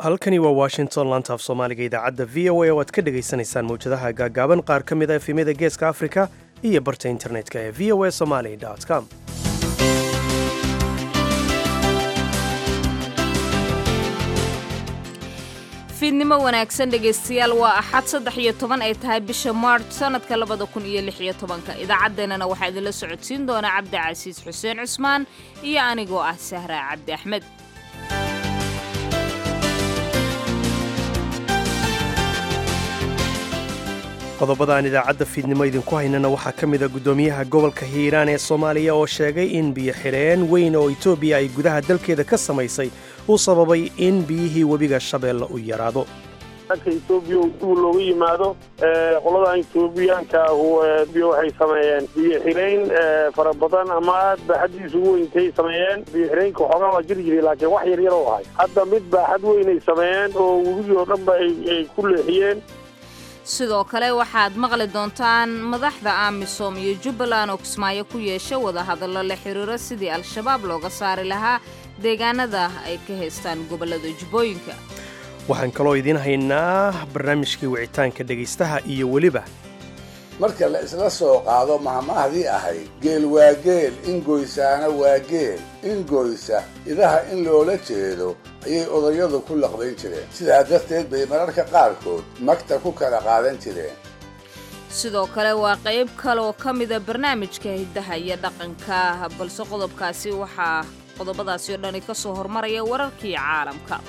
halkani waa washington lantaaf soomaaliga idaacadda v o a oo aad ka dhagaysanaysaan mawjadaha gaagaaban qaar ka mid a efemyada geeska afrika iyo barta internetka ee v o a somaly com fiidnimo wanaagsan dhegaystayaal waa axad saddex iyo toban ay tahay bisha maarch sannadka labada kun iyo lix iyo tobanka idaacaddeenana waxaa idinla socodsiin doona cabdi casiis xuseen cusmaan iyo anigoo ah sahra cabdi axmed qodobada aan idaacadda fiidnimo idinku haynana waxaa ka mid a guddoomiyaha gobolka hiiraan ee soomaaliya oo sheegay in biyo xidheen weyn oo etoobiya ay gudaha dalkeeda ka samaysay uu sababay in biyihii webiga shabeelle u yaraado dalka etoobiya duu looga yimaado qoladan etoobiyaanka biyo waxay sameeyeen biyo xireyn fara badan ama aad baaxaddiisu ugu weyntay sameeyeen biyo xireynka waxoogaa waa jiri jiray laakiin wax yar yar oo ahay hadda mid baaxad weynay sameeyeen oo webigii oo dhanba ay ku leexiyeen sidoo kale waxaad maqli doontaan madaxda amisom iyo jubbaland oo kismaayo ku yeesha wadahadallo la xiriiro sidii al-shabaab looga saari lahaa deegaanada ay ka haystaan gobollada jubbooyinka waxaan kaloo idiin haynaa barnaamijkii wicitaanka dhegaystaha iyo weliba marka la isla soo qaado mahmahdii ahayd geel waa geel ingoysaana waa geel ingoysa idaha in loola jeedo ayay odayadu ku laqbayn jireen sidaa darteed bay mararka qaarkood magta ku kala qaadan jireen sidoo kale waa qayb kaleoo ka mida barnaamijka hiddaha iyo dhaqanka balse qodobkaasi waxaa qodobadaasi oo dhani ka soo hormaraya wararkii caalamka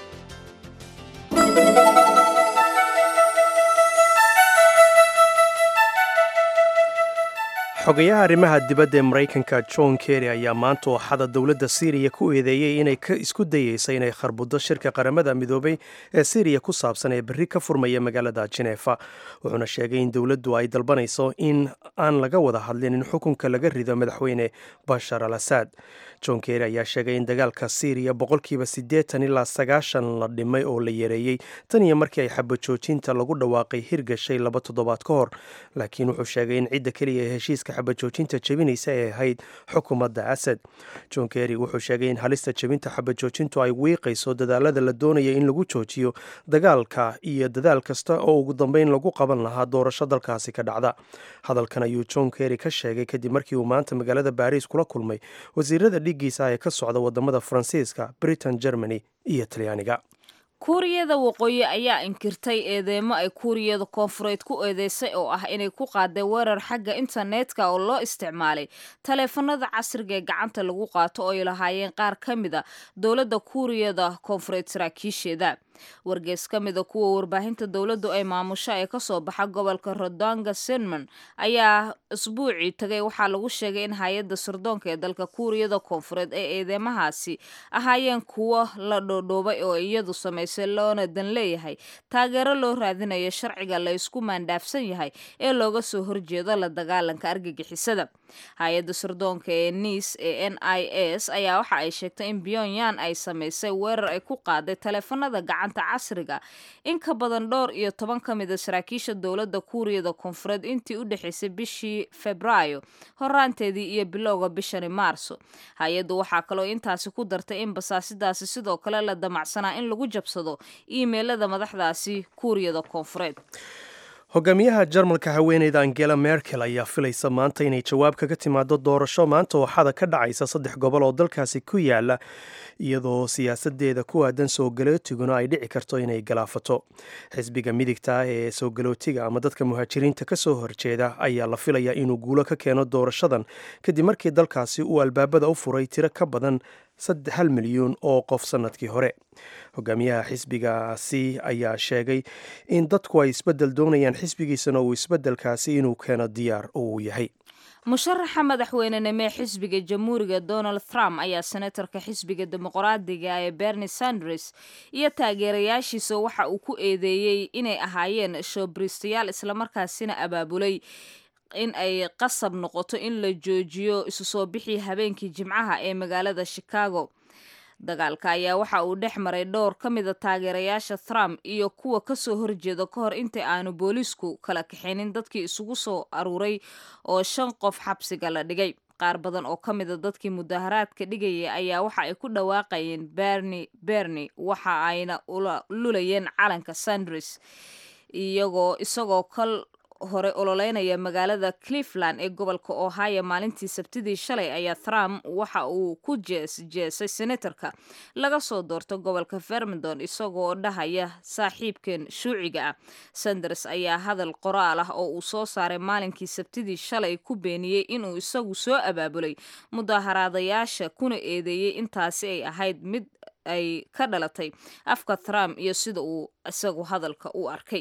xogayaha arrimaha dibadda ee maraykanka john kerry ayaa maanta ooxada dowladda siiriya ku eedeeyey inay isku dayeysa inay kharbuddo shirka qaramada midoobay ee siiriya ku saabsan ee berri ka furmaya magaalada jeneefa wuxuuna sheegay in dowladdu ay dalbanayso in aan laga wada hadlin in xukunka laga rido madaxweyne bashar al asaad john kerry ayaa sheegay in dagaalka siiriya boqolkiiba siddeetan ilaa sagaashan la dhimay oo la yareeyey tan iyo markii ay xabajoojinta lagu dhawaaqay hirgashay laba toddobaad ka hor laakiin wuxuu sheegay in cidda keliya ee heshiiska xabajoojinta jebinaysa ay ahayd xukuumadda asad john kerry wuxuu sheegay in halista jebinta xabajoojintu ay wiiqayso dadaalada la doonaya in lagu joojiyo dagaalka iyo dadaal kasta oo ugu dambeyn lagu qaban lahaa doorasho dalkaasi ka dhacda hadalkan ayuu john kerry ka sheegay kadib markii uu maanta magaalada baariis kula kulmay wasiirada dhiiggiisa ee ka socda wadamada faransiiska britain germany iyo talyaaniga kuuriyada waqooyi ayaa inkirtay eedeemo ay kuuriyada koonfureed ku eedeysay oo ah inay ku qaaday weerar xagga internetka oo loo isticmaalay taleefanada casriga ee gacanta lagu qaato oo ay lahaayeen qaar ka mid a dowladda kuuriyada koonfureed saraakiisheeda wargees ka mida kuwa warbaahinta dowladdu ay maamusho ee kasoo baxa gobolka rodonga sinman ayaa isbuucii tagay waxaa lagu sheegay in hay-adda sirdoonka ee dalka kuuriyada koonfureed ee eedeymahaasi ahaayeen kuwo la dhoodhoobay oo iyadu samaysay loona dan leeyahay taageero loo raadinayo sharciga la ysku maandhaafsan yahay ee looga soo horjeedo la dagaalanka argagixisada hay-adda sirdoonka ee niis ee n i s ayaa waxa ay sheegtay in pyongyang ay samaysay weerar ay ku qaaday taleefanada gacanta casriga in ka badan dhowr iyo toban ka mid a saraakiisha dowladda kuuriyada koonfureed intii u dhexaysay bishii febraayo horaanteedii iyo bilowga bishani maarso hay-addu waxaa kaloo intaasi ku dartay in basaasidaasi sidoo kale la damacsanaa in lagu jabsado iimeylada madaxdaasi kuuriyada koonfureed hogaamiyaha jarmalka haweeneyda angela merkel ayaa filaysa maanta inay jawaab kaga timaado doorasho maanta ooxada ka dhacaysa saddex gobol oo dalkaasi ku yaala iyadoo siyaasadeeda ku aadan soo galootiguna ay dhici karto inay galaafato xisbiga midigta ee soo galootiga ama dadka muhaajiriinta ka soo horjeeda ayaa la filayaa inuu guulo ka keeno doorashadan kadib markii dalkaasi uu albaabada u furay tiro ka badan hal milyuun oo qof sannadkii hore hogaamiyaha xisbigaasi ayaa sheegay in dadku ay isbeddel doonayaan xisbigiisana uu isbeddelkaasi inuu keeno diyaar oo uu yahay musharaxa madaxweynenimo xisbiga jamhuuriga donald trump ayaa senatarka xisbiga dimuqraadiga ee bernie sanders iyo taageerayaashiisa waxa uu ku eedeeyey inay ahaayeen showbristayaal islamarkaasina abaabulay in ay qasab noqoto in la joojiyo isu soo bixii habeenkii jimcaha ee magaalada chicago dagaalka ayaa waxa uu dhex maray dhowr ka mida taageerayaasha trump iyo kuwa kasoo horjeeda ka hor inta aanu boolisku kala kaxaynin dadkii isugu soo aruuray oo shan qof xabsiga la dhigay qaar badan oo ka mida dadkii mudaharaadka dhigayay ayaa waxa ay ku dhawaaqayeen berni berni waxa ayna lulayeen calanka sandris iyagoo isagoo kal hore ololeynaya magaalada cleveland ee gobolka ohio maalintii sabtidii shalay ayaa trump waxa uu ku jeesjeesay senatarka laga soo doorto gobolka vermondon isagoo dhahaya saaxiibkeen shuuciga ah sanders ayaa hadal qoraal ah oo uu soo saaray maalinkii sabtidii shalay ku beeniyey inuu isagu soo abaabulay mudaharaadayaasha kuna eedeeyey intaasi ay ahayd mid ay ka dhalatay afka trump iyo sida uu isagu hadalka u arkay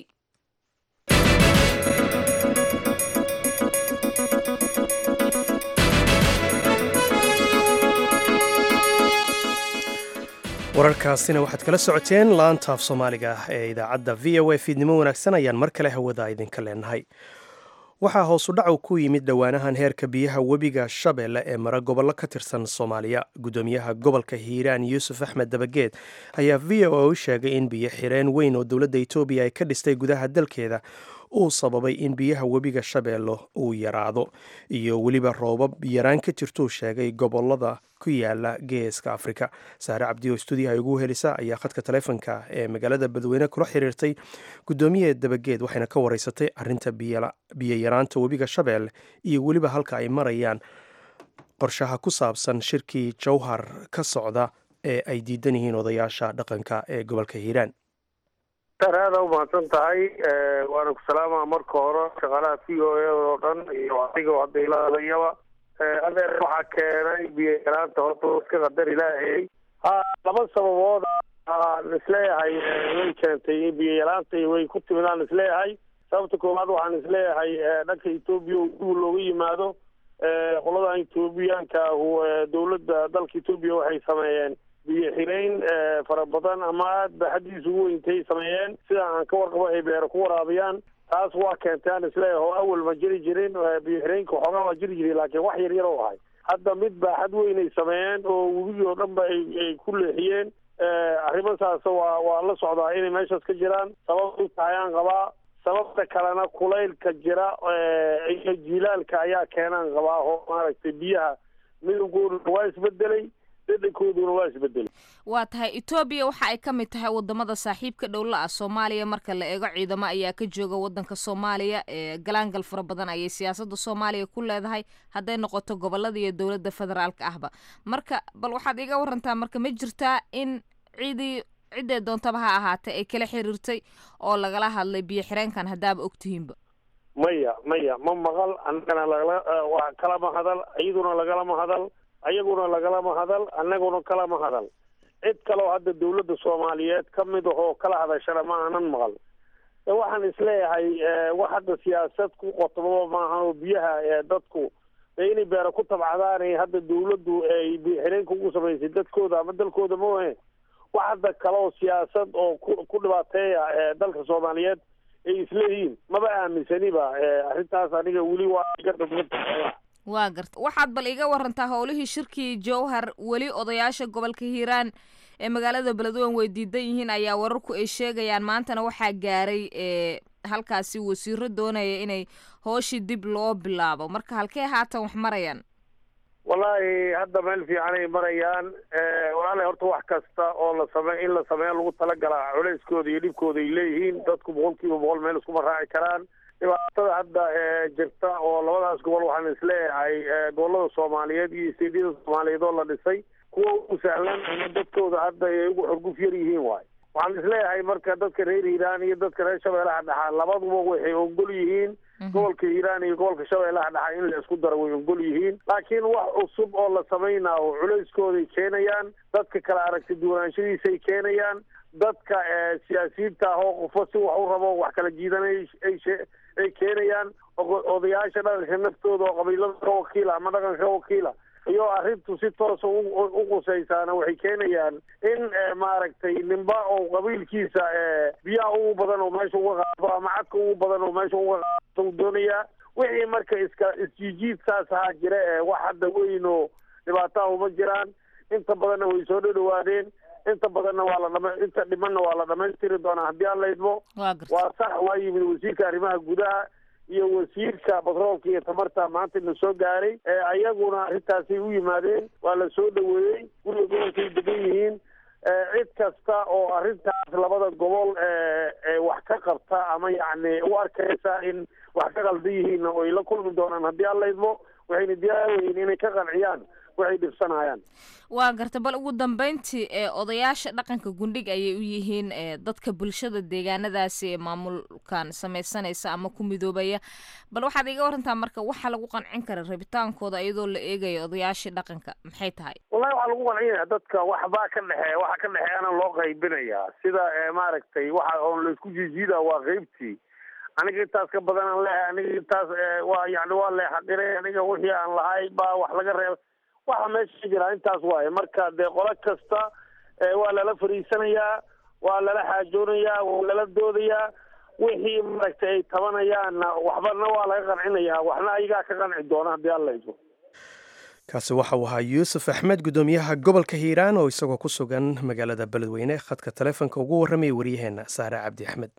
wararkaasina waxaad kala socoteen laanta af soomaaliga ee idaacadda v o a fiidnimo wanaagsan ayaan mar kale hawada idinka leenahay waxaa hoosu dhacu ku yimid dhowaanahan heerka biyaha webiga shabeelle ee mara gobollo ka tirsan soomaaliya guddoomiyaha gobolka hiiraan yuusuf axmed dabageed ayaa v o a u sheegay in biyo xireen weyn oo dowladda etoobiya ay ka dhistay gudaha dalkeeda uu sababay in biyaha webiga shabeelle uu yaraado iyo weliba roobab yaraan ka jirtuu sheegay gobolada ku yaala geeska afrika saare cabdi oo stuudiyaha ugu helisa ayaa khadka taleefonka ee magaalada badweyne kula xiriirtay guddoomiyaha dabageed waxayna ka wareysatay arinta biyo yaraanta webiga shabeelle iyo weliba halka ay marayaan qorshaha ku saabsan shirkii jowhar ka socda ee ay diidan yihiin odayaasha dhaqanka ee gobolka hiiraan aada umahadsan tahay waana ku salaamaa marka hore shaqaalaha v o a oo dhan iyo adiga hadda ila hadayaba adeer waxaa keenay biyo yaraanta horta iska qadar ilaahayy ha laba sababood aan isleeyahay way keentay in biyo yaraanta way ku timid aan isleeyahay sababta koowaad waxaan isleeyahay dhanka etoobiya duu looga yimaado qoladan etoobiyaanka dowladda dalka etoobiya waxay sameeyeen biyo xireyn fara badan ama aad ba xaddiisa ugu weyntay sameeyeen sida aan ka warqabo ay beero ku waraabiyaan taas waa keentay aan isleeyahay oo awal ma jiri jirin biyo xireynka xoogaa waa jiri jiray laakiin wax yar yar oo ahay hadda mid baa xad weyn ay sameeyeen oo webigii oo dhan ba ay ku leexiyeen arrimasaas waa waa la socdaa inay meeshaas ka jiraan sabab u tahay aan qabaa sababta kalena kulaylka jira iyo jiilaalka ayaa keenaan qabaa oo maaragtay biyaha midabkooduna waa isbedelay dhadhankooduna waa isbedelay waa tahay etoobiya waxa ay ka mid tahay wadamada saaxiibka dhowla ah soomaaliya marka la eego ciidamo ayaa ka jooga wadanka soomaaliya ee galaangal fara badan ayay siyaasada soomaaliya ku leedahay hadday noqoto gobolada iyo dowladda federaalka ahba marka bal waxaad iga warantaa marka ma jirtaa in ciidii ciddee doontaba ha ahaatee ay kala xiriirtay oo lagala hadlay biyo xireenkan haddaaba ogtihiinba maya maya ma maqal annagana lagala waa kalama hadal iyaduna lagalama hadal ayaguna lagalama hadal annaguna kalama hadal cid kaleo hadda dawladda soomaaliyeed ka mid ahoo kala hadashana ma aanan maqal waxaan isleeyahay wax hadda siyaasad ku qotobaba maahan oo biyaha dadku inay beero ku tabcadaanay hadda dawladdu ay xireenka ugu samaysay dadkooda ama dalkooda maohe wax hadda kaleoo siyaasad oo ku ku dhibaateeya dalka soomaaliyeed ay isleeyihiin maba aaminsaniba arrintaas aniga weli waa iga dhibmata waa garta waxaad bal iga warantaa howlihii shirkii jowhar weli odayaasha gobolka hiiraan ee magaalada beledweyne way diidan yihiin ayaa wararku ay sheegayaan maantana waxaa gaaray ee halkaasi wasiiro doonaya inay hooshii dib loo bilaabo marka halkee haatan wax marayaan wallaahi hadda meel fiicanay marayaan walaala horta wax kasta oo la same in la sameeyo lagu talagalaa culeyskooda iyo dhibkooda ay leeyihiin dadku boqol kiiba boqol meel iskuma raaci karaan dhibaatada hadda jirta oo labadaas gobol waxaan isleeyahay gobolada soomaaliyeed iyo isteedyada soomaaliyeed oo la dhisay kuwa ugu sahlan ama dadkooda hadda ay ugu xorguf yar yihiin waay waxaan isleeyahay marka dadka reer hiiraan iyo dadka reer shabeellaha dhaxa labaduba waxay ogol yihiin gobolka hiiraan iyo gobolka shabeellaha dhaxa in la isku daro way ogol yihiin laakiin wax cusub oo la samaynaayo culeyskooday keenayaan dadka kala aragti duwanaanshadiisay keenayaan dadka siyaasiyiinta ah oo qofo si wax u rabo wax kala jiidanay ay keenayaan odayaasha dhaqanka naftooda oo qabiilada ka wakiila ama dhaqanka ka wakiila iyo arrintu si toosa u qusaysaana waxay keenayaan in maaragtay nimba oo qabiilkiisa biyaha ugu badan oo meesha uga qaado ama cadka ugu badan oo meesha uga qaado u doonayaa wixii marka iska isjiijiid saas ahaa jira ee wax hadda weyn oo dhibaataha uma jiraan inta badanna way soo dhadhawaadeen inta badanna waa la dhama inta dhimanna waa la dhamaystiri doonaa haddii aan la idmo waa sax waa yimid wasiirka arrimaha gudaha iyo wasiirka batroolka iyo tamarta maanta la soo gaaray ayaguna arrintaasay u yimaadeen waa la soo dhaweeyey guriga gobolkay degan yihiin cid kasta oo arrintaas labada gobol wax ka qabta ama yacni u arkaysa in wax ka qaldan yihiin oo ay la kulmi doonaan haddii alla idmo waxayna diyaaraweyn inay ka qanciyaan waxay dhibsanayaan waa garta bal ugu dambeyntii ee odayaasha dhaqanka gundhig ayay u yihiin dadka bulshada deegaanadaasi ee maamulkan samaysanaysa ama ku midoobaya bal waxaad iga warantaa marka waxaa lagu qancin kara rabitaankooda iyadoo la eegayo odayaashii dhaqanka maxay tahay wallahi waxaa lagu qancinaya dadka waxbaa ka dhexeeya waxa ka dhexeeyana loo qaybinayaa sida maaragtay waxa oon laisku jiijiida waa qeybtii aniga intaas ka badanaan leehay aniga intaas waa yani waa leexaqiray aniga wixii aan lahay baa wax laga reeba waxa meesha jira intaas waaye marka dee qolo kasta waa lala fariisanayaa waa lala xaajoonayaa waa lala doodayaa wixii maaragtay ay tabanayaanna waxbana waa laga qancinayaa waxna ayagaa ka qanci doona haddii alla idmo kaasi waxa uu ahaa yuusuf axmed guddoomiyaha gobolka hiiraan oo isagoo ku sugan magaalada beledweyne khadka taleefonka ugu warramaya waryaheena saare cabdi axmed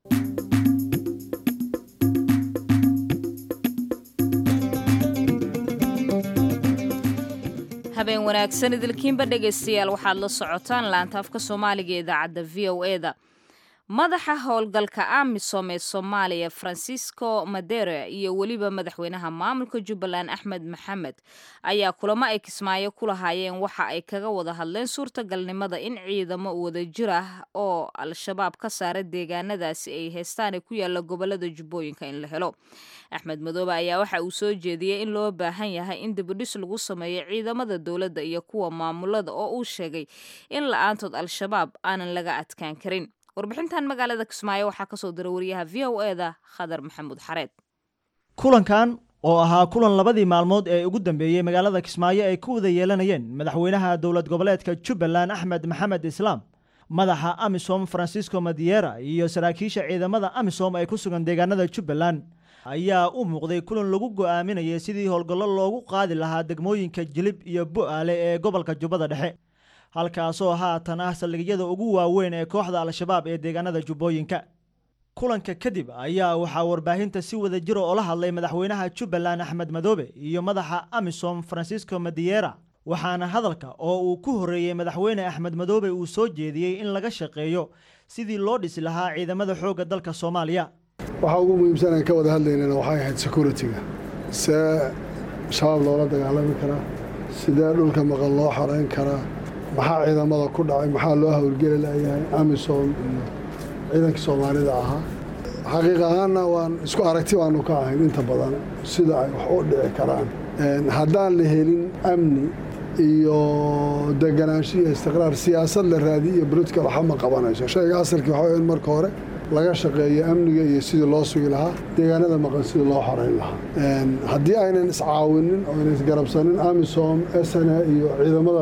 habeen wanaagsan idilkiinba dhegaystayaal waxaad la socotaan laanta afka soomaaliga ee idaacadda v o e da madaxa howlgalka amisom ee soomaaliya francisco madere iyo weliba madaxweynaha maamulka jubbaland axmed maxamed ayaa kulamo ay kismaayo ku lahaayeen waxa ay kaga wada hadleen suurtagalnimada in ciidamo wadajir ah oo al-shabaab ka saara deegaanadaasi ay heystaan ee ku yaala gobolada jubbooyinka in la helo axmed madoobe ayaa waxa uu soo jeediyey in loo baahan yahay in dibidhis lagu sameeyo ciidamada dowladda iyo kuwa maamulada oo uu sheegay in la-aantood al-shabaab aanan laga adkaan karin warbixintan magaalada kismaayo waxaa kasoo dira wariyaha v o e da khadar maxamuud xareed kulankan oo ahaa kulan labadii maalmood ee ugu dambeeyey magaalada kismaayo ay ku wada yeelanayeen madaxweynaha dowlad goboleedka jubbaland axmed maxamed islaam madaxa amisom francisco madiera iyo saraakiisha ciidamada amisom ee ku sugan deegaanada jubbaland ayaa u muuqday kulan lagu go'aaminayay sidii howlgallo loogu qaadi lahaa degmooyinka jilib iyo bu'aale ee gobolka jubbada dhexe halkaasoo haatan ah saldhigyada ugu waaweyn ee kooxda al-shabaab ee deegaanada jubbooyinka kulanka kadib ayaa waxaa warbaahinta si wada jiro oola hadlay madaxweynaha jubbaland axmed madoobe iyo madaxa amisom francisco madiera waxaana hadalka oo uu ku horreeyey madaxweyne axmed madoobe uu soo jeediyey in laga shaqeeyo sidii loo dhisi lahaa ciidamada xoogga dalka soomaaliya waxaa ugu muhiimsan aan ka wada hadlaynana waxay ahayd security-ga see shabaab loola dagaalami karaa sidee dhulka maqan loo xoreyn karaa maxaa ciidamada ku dhacay maxaa loo howlgeli layahay amisom iyo ciidankii soomaalida ahaa xaqiiq ahaanna waan isku aragti baanu ka ahayn inta badan sida ay wax u dhici karaan haddaan la helin amni iyo deganaansho iyo istiqraar siyaasad la raadiy iyo political waxa ma qabanayso shayga asalkii waxaa in marka hore laga shaqeeyo amniga iyo sidii loo sugi lahaa deegaanada maqan sidii loo xoreyn lahaa haddii aynan iscaawinin oo aynan isgarabsanin amisom sna iyo ciidamada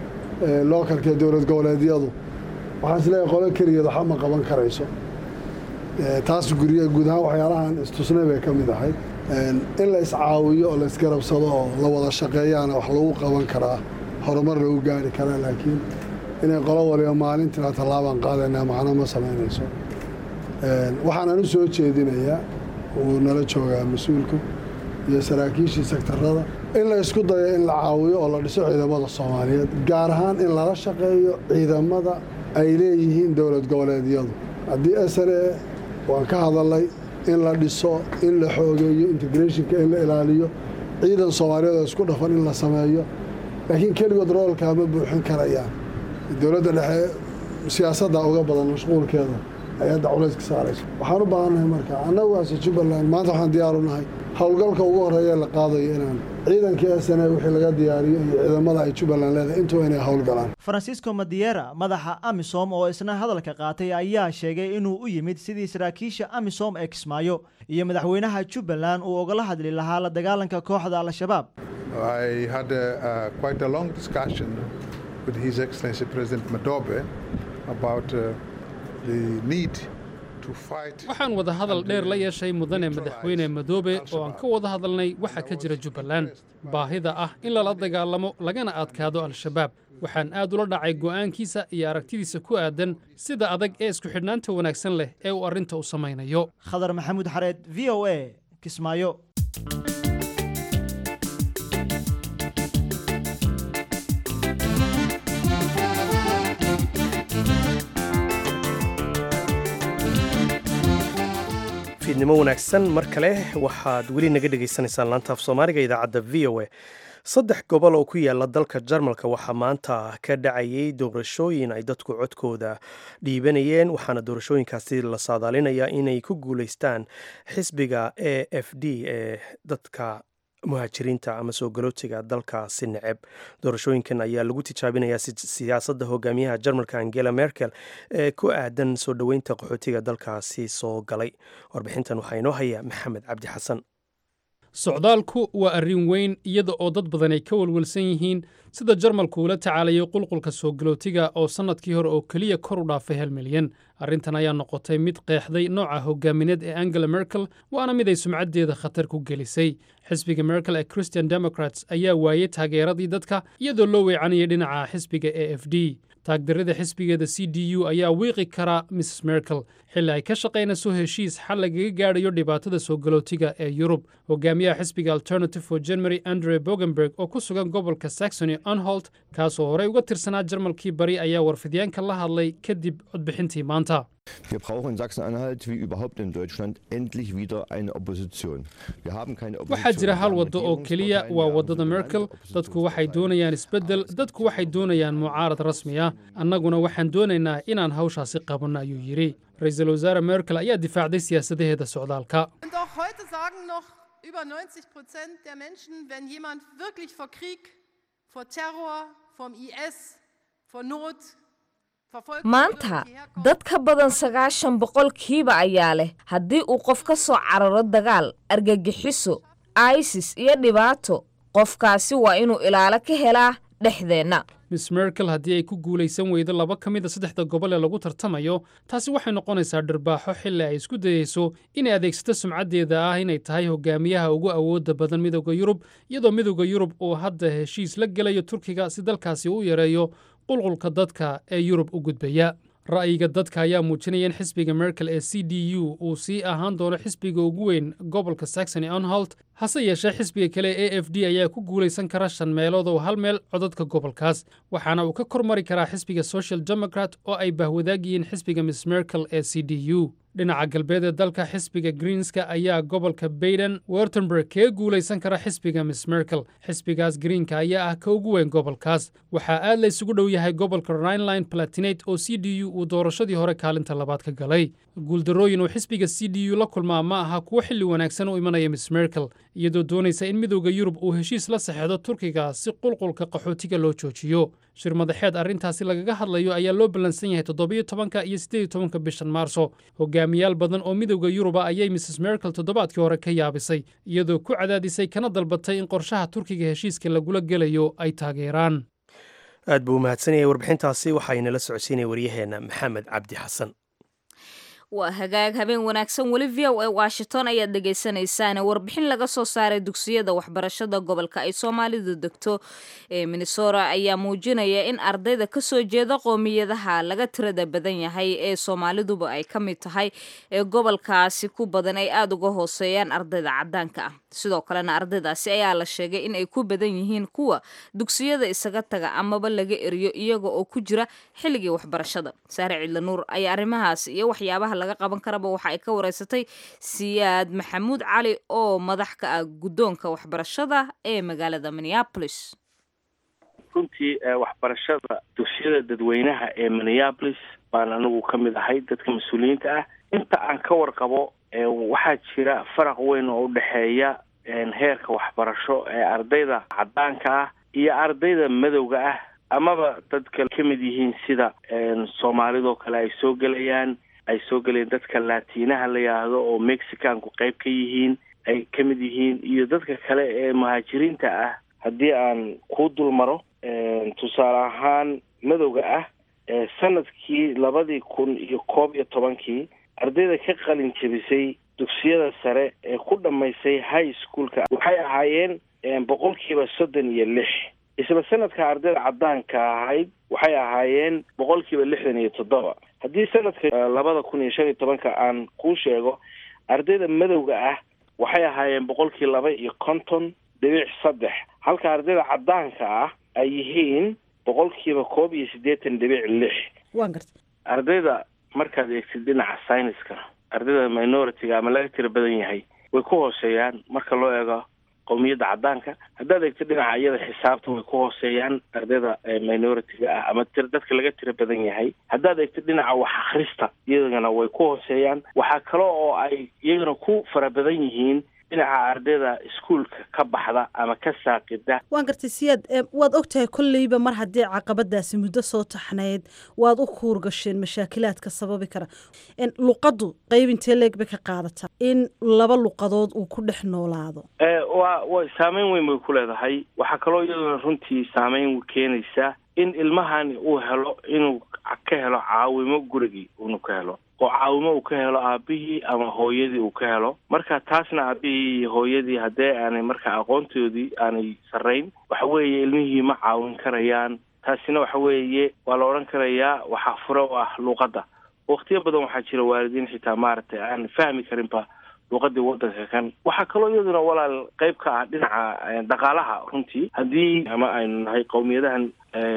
lookalka ee dowlad goboleedyadu waxaan isleeyahay qolo keligeed waxa ma qaban karayso taas gurya guud ahaan waxyaalahan istusnay bay ka mid ahayd in la iscaawiyo oo la isgarabsado oo la wada shaqeeyaana wax lagu qaban karaa horumar lagu gaari karaa laakiin inay qolo waliba maalintiina tallaabaan qaadaynaa macno ma samaynayso waxaanan u soo jeedinayaa uu nala joogaa mas-uulku iyo saraakiishii sektarada in la isku dayo in la caawiyo oo la dhiso ciidamada soomaaliyeed gaar ahaan in lala shaqeeyo ciidamada ay leeyihiin dowlad goboleedyadu haddii sne waan ka hadalay in la dhiso in la xoogeeyo integrationka in la ilaaliyo ciidan soomaaliyeed oo isku dhafan in la sameeyo laakiin keligood roolkaa ma buuxin karayaan dowladda dhexe siyaasadda uga badan mashquulkeeda ay hadda culayska saarayso waxaan u baahannahay marka annagu ase jubbaland maanta waxaan diyaaru nahay howlgalka ugu horreeya la qaadayo inaan ciidankii sne wixii laga diyaariyo iyo ciidamada ay jubbaland leedahay intuba inay howlgalaan francisco madiera madaxa amisom oo isna hadalka qaatay ayaa sheegay inuu u yimid sidii saraakiisha amisom ee kismaayo iyo madaxweynaha jubbaland uu ogala hadli lahaa la dagaalanka kooxda al-shabaab I had a, uh, quite a long discussion with His Excellency President Madobe about uh, the need waxaan wada hadal dheer la yeeshay mudane madaxweyne madoobe oo aan ka wada hadalnay waxa ka jira jubbaland baahida ah in lala dagaalamo lagana adkaado al-shabaab waxaan aad ula dhacay go'aankiisa iyo aragtidiisa ku aadan sida adag ee isku xidhnaanta wanaagsan leh ee uu arrinta u samaynayo khadar maxamuud xareed v o a kismaayo fiidnimo wanaagsan mar kale waxaad weli naga dhagaysanaysaan laantaaf soomaaliga idaacadda v o a saddex gobol oo ku yaala dalka jarmalka waxaa maanta ka dhacayay doorashooyin ay dadku codkooda dhiibanayeen waxaana doorashooyinkaasi la saadaalinayaa inay ku guuleystaan xisbiga a f d ee dadka muhaajiriinta ama soo galootiga dalkaasi neceb doorashooyinkan ayaa lagu tijaabinayaa siyaasadda hogaamiyaha jarmalka angela merkel ee ku aadan soo dhoweynta qaxootiga dalkaasi soo galay warbixintan waxaa inoo haya maxamed cabdi xasan socdaalku waa arrin weyn iyada oo dad badan ay ka walwalsan yihiin sida jarmalku ula tacaalayay qulqulka soo galootiga oo sannadkii hore oo keliya kor u dhaafay hal milyan arrintan ayaa noqotay mid qeexday nooca hogaamineed ee angela merkel waana mid ay sumcaddeeda khatar ku gelisay xisbiga merkel ee christian democrats ayaa waayey taageeradii dadka iyadoo loo weecanayay dhinaca xisbiga a f d taagdarrada xisbigeeda c d u ayaa wiiqi kara mrs merkel xilli ay ka shaqaynayso heshiis xal lagaga gaadhayo dhibaatada soo galootiga ee yurub hogaamiyaha xisbiga alternative for genmary andre bogenberg oo ku sugan gobolka saxony anholt kaasoo horey uga tirsanaa jarmalkii bari ayaa warfidyaanka la hadlay kadib codbixintii maanta Wir brauchen in Sachsen-Anhalt wie überhaupt in Deutschland endlich wieder eine Opposition. Wir haben keine Opposition. waxaa jira hal waddo oo keliya waa waddada merkel dadku waxay doonayaan isbeddel dadku waxay doonayaan mucaarad rasmi ah annaguna waxaan doonaynaa inaan hawshaasi qabanno ayuu yidhi ra-iisul wasaare merkel ayaa difaacday siyaasadaheeda socdaalka Und auch heute sagen noch über 90 Prozent der Menschen, wenn jemand wirklich vor Krieg, vor Terror, vom IS, vor Not, verfolgt maanta dad ka badan sagaashan boqolkiiba ayaa leh haddii uu qof ka soo cararo dagaal argagixiso isis iyo dhibaato qofkaasi waa inuu ilaalo ka helaa dhexdeenna miss merkel haddii ay ku guulaysan weydo laba ka mid a saddexda gobol ee lagu tartamayo taasi waxay noqonaysaa dhirbaaxo xilli ay isku dayeyso inay adeegsato sumcaddeeda ah inay tahay hogaamiyaha ugu awoodda badan midowda yurub iyadoo midowda yurub uu hadda heshiis la gelayo turkiga si dalkaasi u yareeyo qulqulka dadka ee yurub u gudbaya ra'yiga dadka ayaa muujinaya in xisbiga merkel ee c d u uu sii ahaan doono xisbiga ugu weyn gobolka saxony anholt hase yeeshee xisbiga kale e f d ayaa ku guulaysan kara shan meelood oo hal meel codadka gobolkaas waxaana uu ka kormari karaa xisbiga social democrat oo ay bahwadaag yihiin xisbiga miss merkel ee c d u dhinaca galbeed ee dalka xisbiga greenska ayaa gobolka bayden wertemberg kaga guulaysan kara xisbiga miss merkel xisbigaas greenka ayaa ah ka ugu weyn gobolkaas waxaa aad la isugu dhow yahay gobolka rhineline palatinate oo c d u uu doorashadii hore kaalinta labaad ka galay guuldarrooyin uu xisbiga c d u la kulmaa ma aha kuwo xilli wanaagsan u imanaya miss merkel iyadoo doonaysa in midowda yurub uu heshiis la saxeexdo turkiga si qulqulka qaxootiga loo joojiyo shir madaxeed arrintaasi lagaga hadlayo ayaa loo ballansan yahay toddobiyo tobanka iyo siddeed iyo tobanka bishan maarso hogaamiyaal badan oo midowda yuruba ayay mrs merkel toddobaadkii hore ka yaabisay iyadoo ku cadaadisay kana dalbatay in qorshaha turkiga heshiiska lagula gelayo ay taageeraan aad buu u mahadsanayay warbixintaasi waxaynala socodsiinaya waryaheenna maxamed cabdi xasan waa hagaag habeen wanaagsan weli v o a washington ayaad dhegaysanaysaane warbixin laga soo saaray dugsiyada waxbarashada gobolka ay soomaalidu degto ee minnesota ayaa muujinaya in ardayda kasoo jeeda qoomiyadaha laga tirada badan yahay ee soomaaliduba ay ka mid tahay ee gobolkaasi ku badan ay aada uga hooseeyaan ardayda cadaanka ah sidoo kalena ardaydaasi ayaa la sheegay in ay ku badan yihiin kuwa dugsiyada isaga taga amaba laga eriyo iyaga oo ku jira xilligii waxbarashada saare cidlanuur ayaa arrimahaas iyo waxyaabaha laga qaban karaba waxa ay ka wareysatay siyaad maxamuud cali oo madax ka ah guddoonka waxbarashada ee magaalada minneapolis runtii waxbarashada dugsiyada dadweynaha ee minneapolis baan anigu ka mid ahay dadka mas-uuliyiinta ah inta aan ka warqabo waxaa jira faraq weyn oo udhexeeya heerka waxbarasho ee ardayda cadaanka ah iyo ardayda madowga ah amaba dadka ka mid yihiin sida soomaalidoo kale ay soo gelayaan ay soo gelayaan dadka laatiinaha la yidhaahdo oo mexicanku qayb ka yihiin ay ka mid yihiin iyo dadka kale ee muhaajiriinta ah haddii aan ku dul maro tusaale ahaan madowga ah sanadkii labadii kun iyo koob iyo tobankii ardayda ka qalin jebisay dugsiyada sare ee ku dhammaysay high schoolka waxay ahaayeen boqolkiiba soddon iyo lix isla sanadka ardayda cadaanka ahayd waxay ahaayeen boqolkiiba lixdan iyo toddoba haddii sanadka labada kun iyo shan iyo tobanka aan kuu sheego ardayda madowga ah waxay ahaayeen boqolkii laba iyo konton dhibic saddex halka ardayda caddaanka ah ay yihiin boqolkiiba koob iyo siddeetan dhibic lix waan gartay ardayda markaad eegtid dhinaca syniska ardayda minority-ga ama laga tira badan yahay way ku hooseeyaan marka loo eego qowmiyadda caddaanka haddaad eegto dhinaca iyada xisaabta way ku hooseeyaan ardayda minority-ga ah ama tir dadka laga tira badan yahay haddaad eegto dhinaca wax akhrista iyagana way ku hooseeyaan waxaa kale oo ay iyagana ku fara badan yihiin dhinaca ardayda iskuolka ka baxda ama ka saaqida waan gartay siyaad waad ogtahay kolleyba mar haddii caqabadaasi muddo soo taxnayd waad u kuur gasheen mashaakilaadka sababi kara luqaddu qayb intee leeg bay ka qaadataa in laba luqadood uu ku dhex noolaado wa wa saameyn weyn bay ku leedahay waxaa kaloo iyaduna runtii saameyn keenaysa in ilmahani uu helo inuu ka helo caawimo gurigii unu ka helo oo caawimo uu ka helo aabihii ama hooyadii uu ka helo marka taasna aabihii iyo hooyadii haddee aanay marka aqoontoodii aanay sarrayn waxa weeye ilmihii ma caawin karayaan taasina waxa weeye waa la odhan karayaa waxaa fura u ah luuqadda waktiyo badan waxaa jira waalidiin xitaa maaragtay aan fahmi karinba luuqadii wadanka kan waxaa kaloo iyaduna walaal qayb ka ah dhinaca dhaqaalaha runtii haddii ama aynu nahay qowmiyadahan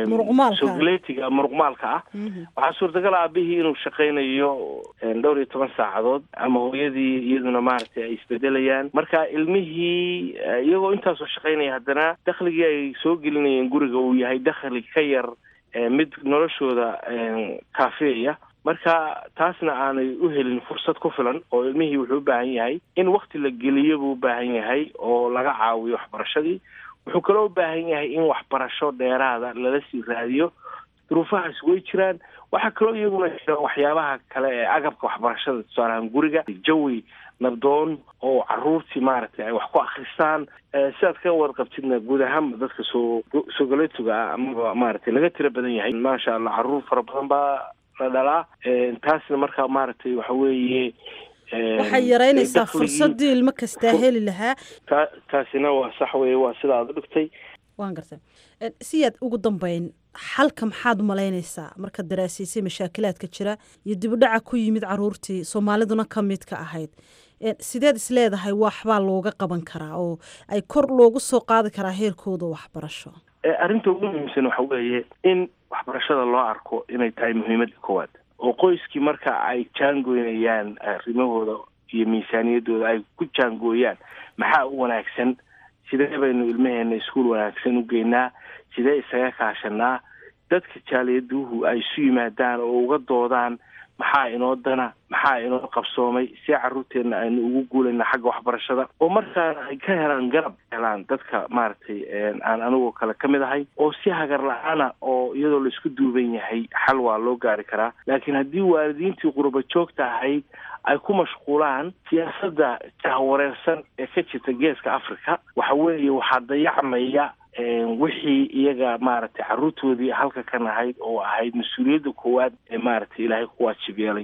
sogaleetiga muruqmaalka ah waxaa suurtagal aabihii inuu shaqaynayo dhowr iyo toban saacadood ama hooyadii iyaduna maaragtay ay isbedelayaan marka ilmihii iyagoo intaasoo shaqaynaya haddana dakhligii ay soo gelinayeen guriga uu yahay dakhli ka yar mid noloshooda kaafeeya marka taasna aanay u helin fursad ku filan oo ilmihii wuxuu u baahan yahay in wakti la geliyo buu u baahan yahay oo laga caawiyo waxbarashadii wuxuu kaloo u baahan yahay in waxbarasho dheeraada lala sii raadiyo duruufahaas way jiraan waxaa kaloo iyaguna jira waxyaabaha kale ee agabka waxbarashada tusaalahaan guriga jawi nabdoon oo caruurtii maaragtay ay wax ku akristaan sidaad ka warqabtidna guud ahaanba dadka soo soogaleetuga ah amaba maaragtay laga tira badan yahay maasha allah caruur fara badan baa la dhalaa taasna marka maaragtay waxa weeye waxay yaraynaysaa fursadii ilmo kastaa heli lahaa ta taasina waa sax weye waa sida aad u dhigtay waan gartay siyaad ugu dambeyn xalka maxaad umalaynaysaa markaad daraasiisay mashaakilaadka jira iyo dibudhaca ku yimid caruurtii soomaaliduna ka mid ka ahayd sideed is leedahay waxbaa looga qaban karaa oo ay kor loogu soo qaadi karaa heerkooda waxbarasho arrinta ugu muhiimsan waxa weeye in waxbarashada loo arko inay tahay muhiimadda koowaad oo qoyskii marka ay jaangoynayaan arrimahooda iyo miisaaniyaddooda ay ku jaangooyaan maxaa u wanaagsan sidee baynu ilmaheena iskuol wanaagsan u geynaa sidee isaga kaashanaa dadka jaaliyaduhu ay isu yimaadaan oo uga doodaan maxaa inoo dana maxaa inoo qabsoomay see caruurteenna aynu ugu guulayna xagga waxbarashada oo markaana ay ka helaan garab helaan dadka maaragtay aan anigoo kale ka mid ahay oo si hagar la-aana oo iyadoo laisku duuban yahay xal waa loo gaari karaa laakiin haddii waalidiintii qurba joogta ahayd ay ku mashquulaan siyaasadda jahwareersan ee ka jirta geeska africa waxa weeye waxaa dayacmaya wixii iyaga maaragtay caruurtoodii halka kan ahayd oo ahayd mas-uuliyadda koowaad ee maaragtay ilaahay ku waajib yeelay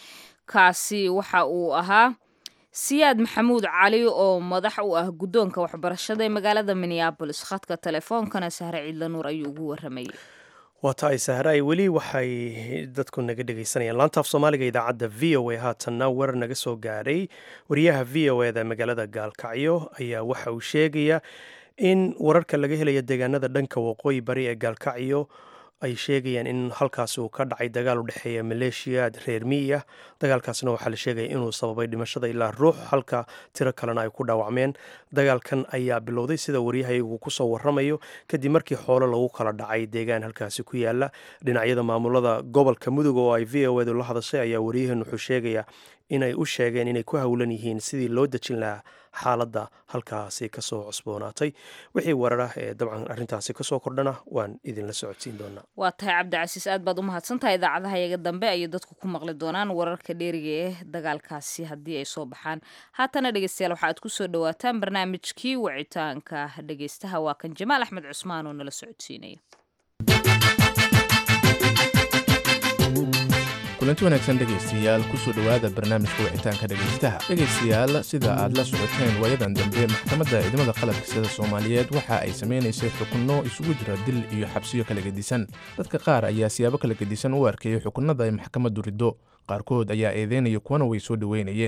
kaasi waxa uu ahaa siyaad maxamuud cali oo madax u ah guddoonka waxbarashada ee magaalada minneabolis khadka telefoonkana sahre ciidla nuur ayuu ugu waramayay waa tahay sahraay weli waxay dadku naga dhegaysanayaan laantaaf soomaaliga idaacadda v o a haatanna warar naga soo gaadhay wariyaha v o eda magaalada gaalkacyo ayaa waxa uu sheegaya in wararka laga helaya deegaanada dhanka waqooyi bari ee gaalkacyo ay sheegayaan in halkaasi uu ka dhacay dagaal u dhexeeya maleeshiyaad reer miyi ah dagaalkaasna waxaa la sheegaya inuu sababay dhimashada ilaa ruux halka tiro kalena ay ku dhaawacmeen dagaalkan ayaa bilowday sida waryahayagu kusoo waramayo kadib markii xoolo lagu kala dhacay deegaan halkaasi ku yaala dhinacyada maamulada gobolka mudug oo ay v o edu la hadashay ayaa waryahan wuxuu sheegaya inay u sheegeen inay ku howlan yihiin sidii loo dejin lahaa xaaladda halkaasi kasoo cusboonaatay wixii warar ah ee dabcan arrintaasi kasoo kordhana waan idinla socodsiin doonaa waa tahay cabdicasiis aad baad u mahadsantahay idaacadaha yaga dambe ayay dadku ku maqli doonaan wararka dheeriga ee dagaalkaasi haddii ay soo baxaan haatana dhegeystayaal waxaaad kusoo dhawaataan barnaamijkii wicitaanka dhegeystaha waa kan jamaal axmed cusmaan oo nala socodsiinaya kulanti wanaagsan dhegaystayaal kusoo dhowaada barnaamijka wicitaanka dhegaystaha dhegaystayaal sida aad la socoteen waayadan dambe maxkamadda ciidamada qalabka sida soomaaliyeed waxa ay samaynaysay xukunno isugu jira dil iyo xabsiyo kala gedisan dadka qaar ayaa siyaabo kala gedisan u arkayay xukunnada ay maxkamaddu riddo qaarkood ayaa eedeynaya kuwana way soo dhoweynayeen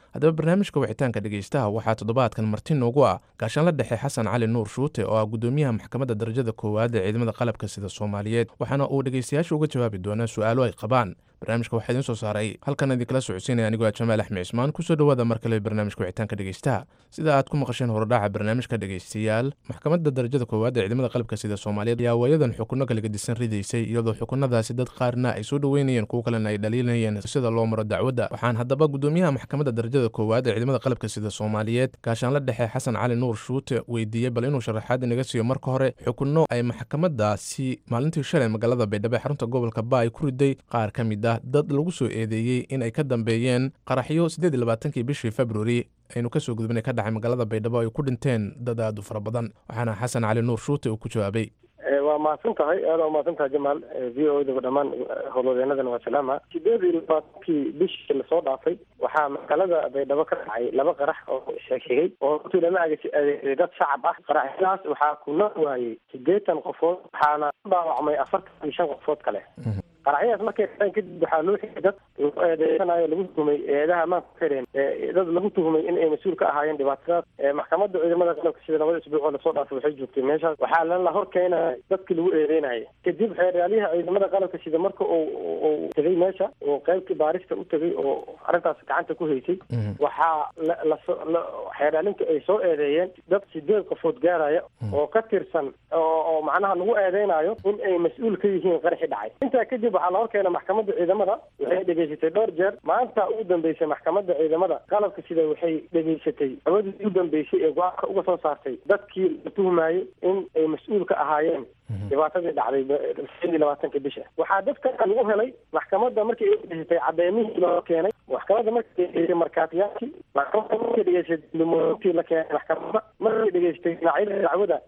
haddaba barnaamijka wicitaanka dhegeystaha waxaa toddobaadkan marti noogu ah gaashaanla dhexe xasan cali nuur shuute oo ah gudoomiyaha maxkamadda darajada koowaad ee ciidamada qalabka sida soomaaliyeed waxaana uu dhegeystayaasha uga jawaabi doonaa su-aalo ay qabaan barnaamijka waxaa idiin soo saaray halkan idinkala socodsiinaya anigoo ah jamaal axmed cismaan kusoo dhowaada mar kale barnaamijka wicitaanka dhegeystaha sida aad ku maqasheen horodhaca barnaamijka dhegeystayaal maxkamadda darajada koowaad ee ciidamada qalabka sida soomaaliyeed ayaa waayadan xukunno kala gedisan ridaysay iyadoo xukunadaasi dad qaarna ay soo dhoweynayeen kuwo kalena ay dhaliilanayeen sida loo maro dacwadda waxaan haddaba gudoomiyaha maxkamadda darajada koowaad ee ciidamada qalabka sida soomaaliyeed gaashaanla dhexe xasan cali nuur shuute weydiiyey bal inuu sharaxaad inaga siiyo marka hore xukunno ay maxkamadaasi maalintii shalay magaalada baydhabo ee xarunta gobolka ba ay ku riday qaar ka mid ah dad lagu soo eedeeyey in ay ka dambeeyeen qaraxyo siddeed iyo labaatankii bishii februari aynu kasoo gudbinay ka dhacay magaalada baydhabo ay ku dhinteen dad aad u fara badan waxaana xasan cali nuur shuute uu ku jawaabay waa mahadsan tahay aad waa mahadsan tahay jamaal v o daba dhammaan howlwadeenadana waa salaama sideed iyo labaatankii bishii lasoo dhaafay waxaa magaalada baydhabo ka dhacay laba qarax oo sheegay oo runtii lama adeegsaday dad shacab ah qaraxyadaas waxaa ku nool waayey siddeetan qofood waxaana ku dhaawacmay afartan iyo shan qofood kale qaraxyadaas markay dhaceen kadib waxaa loo xigay dad lagu eedeysanayo lagu tuhumay eedaha amaanka ku xireen dad lagu tuhumay in ay mas-uul ka ahaayeen dhibaatadaas maxkamadda ciidamada qalabka sida labada isbuuc oo lasoo dhaafay waxay joogtay meeshaas waxaa lala hor keenaya dadkii lagu eedeynayay kadib xeeryaaliyaha ciidamada qalabka sida marka uu uu tegay meesha oo qaybtii baarista u tegay oo arrintaas gacanta ku haysay waxaa la xeeryaalinta ay soo eedeeyeen dad sideed qofood gaaraya oo ka tirsan oo oo macnaha lagu eedeynayo in ay mas-uul ka yihiin qaraxi dhacay intaa kadib waxaa la hor keenay maxkamadda ciidamada waxay dhegaysatay dhowr jeer maanta ugu dambeysay maxkamadda ciidamada qalabka sida waxay dhegaysatay awadii ugu dambeysay ee go-aanka uga soo saartay dadkii la tuhmayey in ay mas-uul ka ahaayeen dhibaatadii dhacday sideed iyo labaatanka bisha waxaa dadka lagu helay maxkamadda markii ay dhegaysatay cadeymihii loo keenay maxkamadda markay dhegaysatay markaatiyaashii maxkamadda markay dhegaysatay dumoointii la keenay maxkamadda markay dhegaysatay dhinacyada dacwada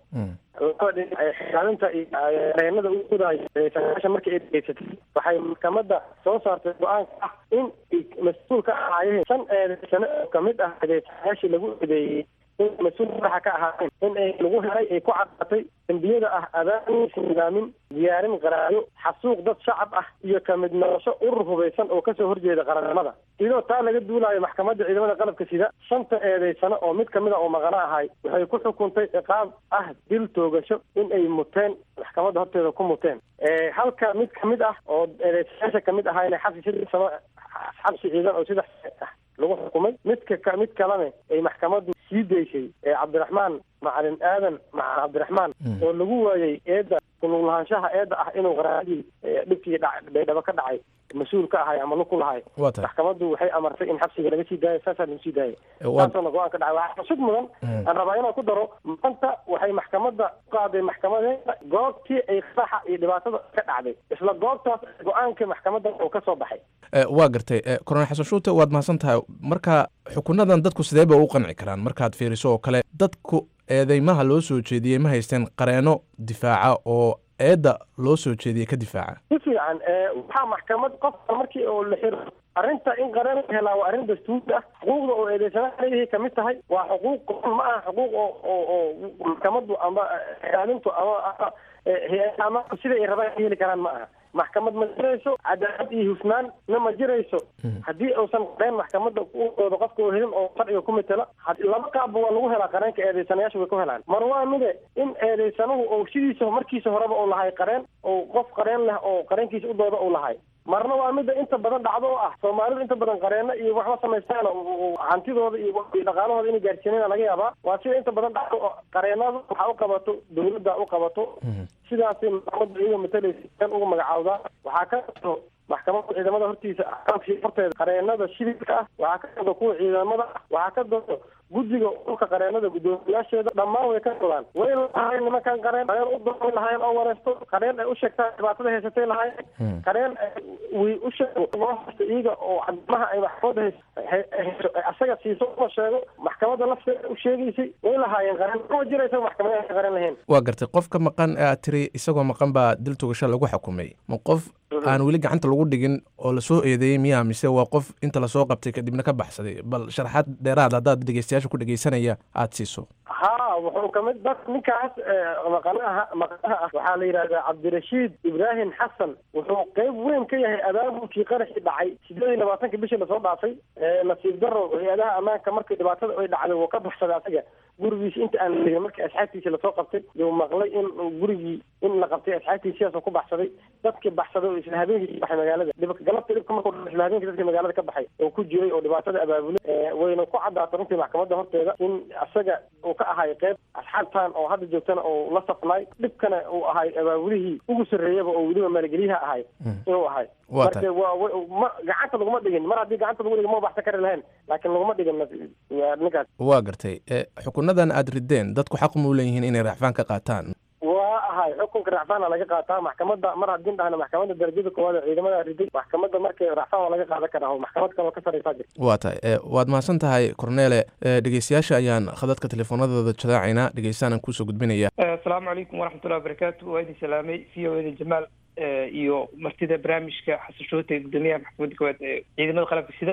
xilaalinta iyo reenada u gudaayo sagaashan markii ay dhegaysatay waxay maxkamadda soo saartay go-aanka ah in mas-uul ka ahaayeen shan eedeysane oo kamid ah eedeysanayaashii lagu eedeeyey in mas-uul madaxa ka ahaayeen in ay lagu helay ay ku caddaatay dembiyada ah abaanin nidaamin diyaarin qaraayo xasuuq dad shacab ah iyo kamid noqosho urur hubaysan oo kasoo horjeeda qarannimada iyadoo taa laga duulaayo maxkamadda ciidamada qalabka sida shanta eedeysano oo mid kamid a oo maqano ahay waxay ku xukuntay ciqaab ah dil toogasho in ay muteen maxkamadda horteeda ku muteen halka mid kamid ah oo eedeysayaasha kamid ahaa inay xabsi saddex sano xabsi ciidan oo saddex ah lagu xukumay midka mid kalena ay maxkamaddu sii daysay ee cabdiraxmaan macalin aadan macalin cabdiraxmaan oo lagu waayey eedda kulug lahaanshaha eedda ah inuu qaraadii dhibkii baydhabo ka dhacay mas-uul ka ahay ama lug ku lahay maxkamaddu waxay amartay in xabsiga laga sii daayo saasaa lagu sii daayay saasoona go-aan ka dhacay waxaa xusud mudan aan rabaa inaan ku daro maanta waxay maxkamadda u qaaday maxkamadeeda goobtii ay qaraxa iyo dhibaatada ka dhacday isla goobtaas go-aanka maxkamadda oo ka soo baxay waa gartay korona xasan shuute waad mahadsan tahay marka xukunadan dadku sidee ba u qanci karaan markaad fiiriso oo kale dadku eedeymaha loo soo jeediyey ma haysteen qareeno difaaca oo eedda loo soo jeediyey ka difaaca si fiican waxaa maxkamad qofka markii oo la xiro arrinta in qareen la helaa waa arrin dastuuri ah xuquuqda oo eedeysanaha leeyahay kamid tahay waa xuquuq qoran ma aha xuquuq oo oo oo maxkamaddu ama ilaalintu ama ama sida ay rabaan heli karaan ma aha maxkamad ma jirayso cadaalad iyo hufnaan na ma jirayso haddii uusan qareen maxkamadda udooda qofka oo helin oo sharciga ku matela laba qaabba waa lagu helaa qareenka eedeysanayaasha way ku helaan mar waa mide in eedeysanuhu oo sidiisa markiisa horeba uu lahay qareen oo qof qareen leh oo qareenkiisa udooda uu lahay marna waa midda inta badan dhacdo oo ah soomaalidu inta badan qareeno iyo waxba samaystaan hantidooda iyo dhaqaalahooda inay gaarsiinayna laga yaabaa waa sida inta badan dhacdo oo qareenada waxaa u qabato dawladda u qabato sidaasay maxkamadda iyaga matalaysa ugu magacaawdaa waxaa ka qato maxkamadda ciidamada hortiisa horteeda qareenada shidilka ah waxaa ka dado kuwa ciidamada ah waxaa ka dado guddiga dhulka qareenada guddoomiyaasheeda dhammaan way ka dodaan way lahaayeen nimankan qareen qareen u doonay lahaayeen oo wareysto qareen ay u sheegtaan dhibaatada haysatay lahaayeen qareen way u sheeg loo haysto iyaga oo cadamaha ay maxkamadda hayso asaga siiso uma sheego maxkamadda lafteeda u sheegaysay way lahaayeen qareen ma jiraysa maxkamadaha qareen lahayn waa gartay qofka maqan ee aad tiri isagoo maqan baa dil togasho lagu xukumay ma qof aan weli gacanta lagu dhigin oo lasoo eedeeyey miyaa mise waa qof inta lasoo qabtay kadibna ka baxsaday bal sharaxaad dheeraad haddaad dhegeystayaasha ku dhegeysanaya aada siiso ha wuxuu kamid dad ninkaas maqanaha maqanaha ah waxaa la yidhahdaa cabdirashiid ibraahim xasan wuxuu qeyb weyn ka yahay abaabulkii qaraxii dhacay sideed iyo labaatanka bishii lasoo dhaafay nasiib daro hay-adaha ammaanka markii dhibaatada ay dhacday wuu ka baxsaday asaga gurigiisi inta aan legin markii asxaabtiisi lasoo qabtay yuu maqlay in gurigii in la qabtay asxaabtiisi sidaasoo ku baxsaday dadkii baxsaday oo isla habeenkii ka baxay magaalada dhib galabta dhibka markuu dhaco isla habeenkii dadkii magaalada ka baxay oo ku jiray oo dhibaatada abaabulay wayna ku caddaatay runtii maxkamadda horteeda in asaga uu ka ahay qeyb asxaabtan oo hadda joogtana oo la safnay dhibkana uu ahay abaabulihii ugu sarreeyaba oo weliba maalgeliyaha ahay inuu ahay marka waa ma gacanta laguma dhigin mar haddii gacanta lagu dhigin ma baxsan kari lahayn laakiin laguma dhigin ninkaas waa gartay xukunadan aad rideen dadku xaq muu leeyihiin inay racfaan ka qaataan waa ahay xukunka racfaana laga qaataa maxkamadda mar haddii dhahna maxkamadda darajada koowaad ee ciidamada riday maxkamadda markay racfaan waa laga qaadan karaa oo maxkamad kaloo ka sarreysaa jirta waa tahay waad mahadsan tahay cornele dhegeystayaasha ayaan khadadka teleefoonadooda jadaacaynaa dhegeystaanaan kuusoo gudbinaya asalaamu calaykum waraxmatullahi wabarakaatu waa idin salaamay v o eda jamaal iyo martida barnaamijka xasashoote guddoomiyaha maxkamadda koowaad ee ciidamada qalabka sida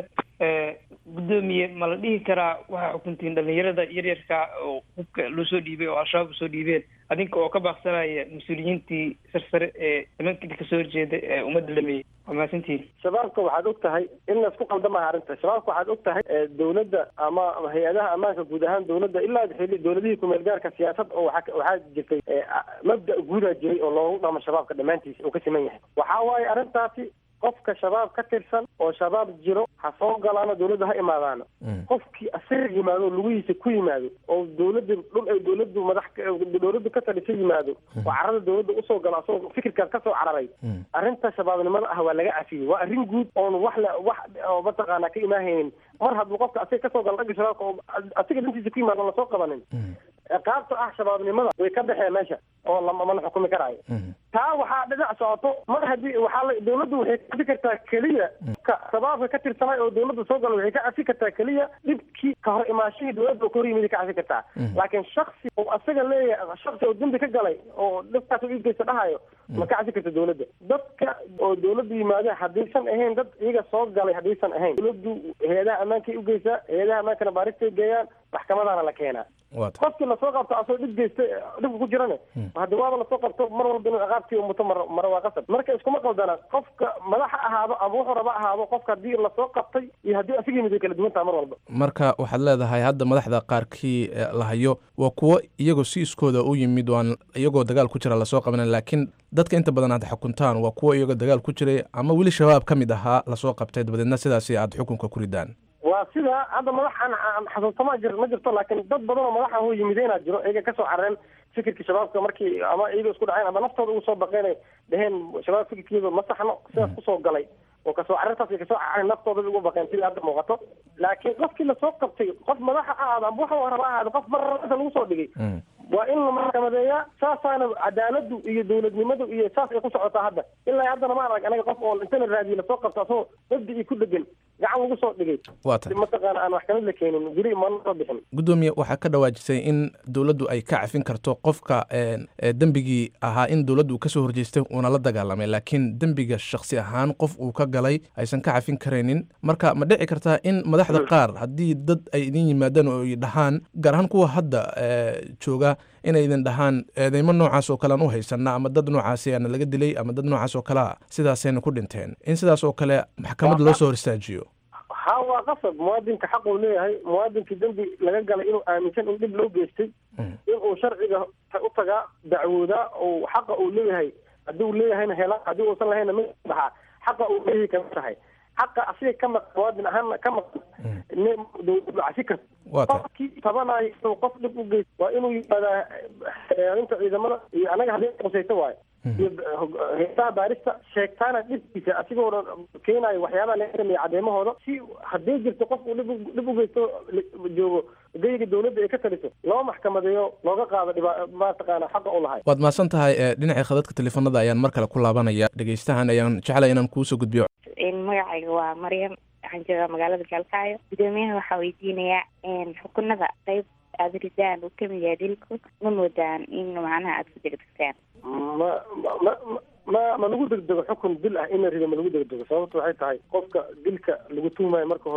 guddoomiye ma la dhihi karaa waxaa xukuntiin dhalinyarada yaryarka oo hubka loo soo dhiibay oo al-shabaab usoo dhiibeen adinka oo ka baaqsanaya mas-uuliyiintii sarsare ee nimankii kasoo horjeeda ee ummadda lameeyey waa mahadsantihin shabaabka waxaad og tahay in laisku qaldamaha arrinta shabaabka waxaad og tahay dowladda ama hay-adaha ammaanka guud ahaan dowladda ilaa xili dowladihii kumeel gaarka siyaasad oo waa waxaa jirtay mabda guudaa jiray oo loogu dhamo shabaabka dhammaantiisa uu ka siman yahay waxaa waaye arrintaasi qofka shabaab ka tirsan oo shabaab jiro ha soo galaano dowladda ha imaadaano qofkii asaga yimaado oo lugihiisa ku yimaado oo dowladda dhul ay dowladdu madax dowladdu ka talisa yimaado oo carada dowladda usoo galo asagoo fikirkaas kasoo cararay arrinta shabaabnimada ah waa laga cafiyey waa arrin guud oon wax la wax oo mataqaanaa ka imaahaynin mar hadduu qofka asaga kasoo galo dhagga shabaabka oo asiga dhantiisa ku yimaado on lasoo qabanin ciqaabta ah shabaabnimada way ka baxeen meesha oo lama la xukumi karaayo taa waxaa dhinac socoto mar haddii waxaa la dowladdu waxay ka cafi kartaa keliya ka shabaabka ka tirsanay oo dowladda soo gala waxay ka cafi kartaa keliya dhibkii ka hor imaashihii dowladda oo ka hor yimid ka cafi kartaa laakiin shaksi oo asaga leeyahay shaksi oo dembi ka galay oo dhibkaas u iibgeysa dhahayo ma ka cafi karta dowladda dadka oo dowladda yimaada haddaysan ahayn dad iyaga soo galay haddaysan ahayn dowladdu hay-adaha ammaankay ugeysaa hay-adaha ammaankana baaristay geeyaan maxkamadaana la keenaa qofkii lasoo qabto asoo dhib geysta dhibka ku jirane haddi waaba lasoo qabto mar walba inuu ciqaabtii umuto mar mara waa qasab marka iskuma qaldana qofka madaxa ahaado ama wuxuu raba ahaado qofka haddii lasoo qabtay iyo haddii asiga yimid way kala duwan taha mar walba marka waxaad leedahay hadda madaxda qaarkii la hayo waa kuwo iyagoo si iskooda u yimid waan iyagoo dagaal ku jira lasoo qabanan laakiin dadka inta badan aad xukuntaan waa kuwo iyagoo dagaal ku jiray ama weli shabaab ka mid ahaa lasoo qabtay dabadeedna sidaasi aad xukunka ku ridaan waa sida hadda madaxan xasuustama jir ma jirto laakiin dad badan oo madaxa hoo yimideenaa jiro iyaga kasoo carareen fikirka shabaabka markii ama iyaga isku dhaceen ama naftooda ugu soo baqeenay dheheen shabaab fikirkeeda ma saxno sidaas kusoo galay oo kasoo carartaas ay kasoo carareen naftooda ugu baqeen sida hadda muuqato laakiin qofkii lasoo qabtay qof madaxa ahaado ama waxa raba ahaado qof marrasa lagu soo dhigay waa in la maxkamadeeyaa saasaana cadaaladu iyo dowladnimadu iyo saas ay ku socotaa hadda ilaa haddana ma arag anaga qof oo inta la raadiye lasoo qabto asagoo dabdi iyo ku dhegan gacan lagu soo dhigay waa tahay mataqaana aan maxkamad la keenin weli mana soo bixin guddoomiye waxaa ka dhawaajisay in dowladdu ay ka cafin karto qofka dembigii ahaa in dowladdu uu kasoo horjeestay uuna la dagaalamay laakiin dembiga shaksi ahaan qof uu ka galay aysan ka cafin karaynin marka ma dhici kartaa in madaxda qaar haddii dad ay idin yimaadaan oo ay dhahaan gaar ahaan kuwa hadda jooga inay idin dhahaan eedeymo noocaas oo kalean u haysana ama dad noocaasi aana laga dilay ama dad noocaas oo kalea sidaasayna ku dhinteen in sidaas oo kale maxkamad loo soo hor istaajiyo ha waa qasab muwaadinka xaq uu leeyahay muwaadinkii dembi laga galay inuu aaminsan in dhib loo geystay inuu sharciga u tagaa dacwoodaa oo xaqa uu leeyahay haddii uu leeyahayna hela haddii uusan lahayna ma dhahaa xaqa uu leeyahay kama tahay xaqa asiga ka maqan muwaadin ahaanna ka maqan dowladdu cafi karta qofkii tabanayo inuu qof dhib u geysto waa inuu yimaadaa inta ciidamada iyo anaga haddii qusayto waayo iyo heesaha baarista sheegtaana dhibkiisa asigoo dhan keenayo waxyaabaha laga sameeya cadeemahooda si haddii jirto qof uu dhib dhib u geysto joogo geyga dowladda ay ka taliso loo maxkamadeeyo looga qaado dhiba mataqaana xaqa u lahay waad mahadsan tahay dhinacii khadadka teleefanada ayaan mar kale ku laabanaya dhegeystahan ayaan jeclay inaan kuusoo gudbiyo magacayga waa maryam waxaan joogaa magaalada gaalkacyo gudoomiyaha waxaa weydiinayaa xukunada qeyb aada ridaan uu kamid yahay dilku ma moodaan in macnaha aada ku degdegtaan ma ma ma ma lagu degdego xukun dil ah in la rido ma lagu degdego sababta waxay tahay qofka dilka lagu tuumayo marka hore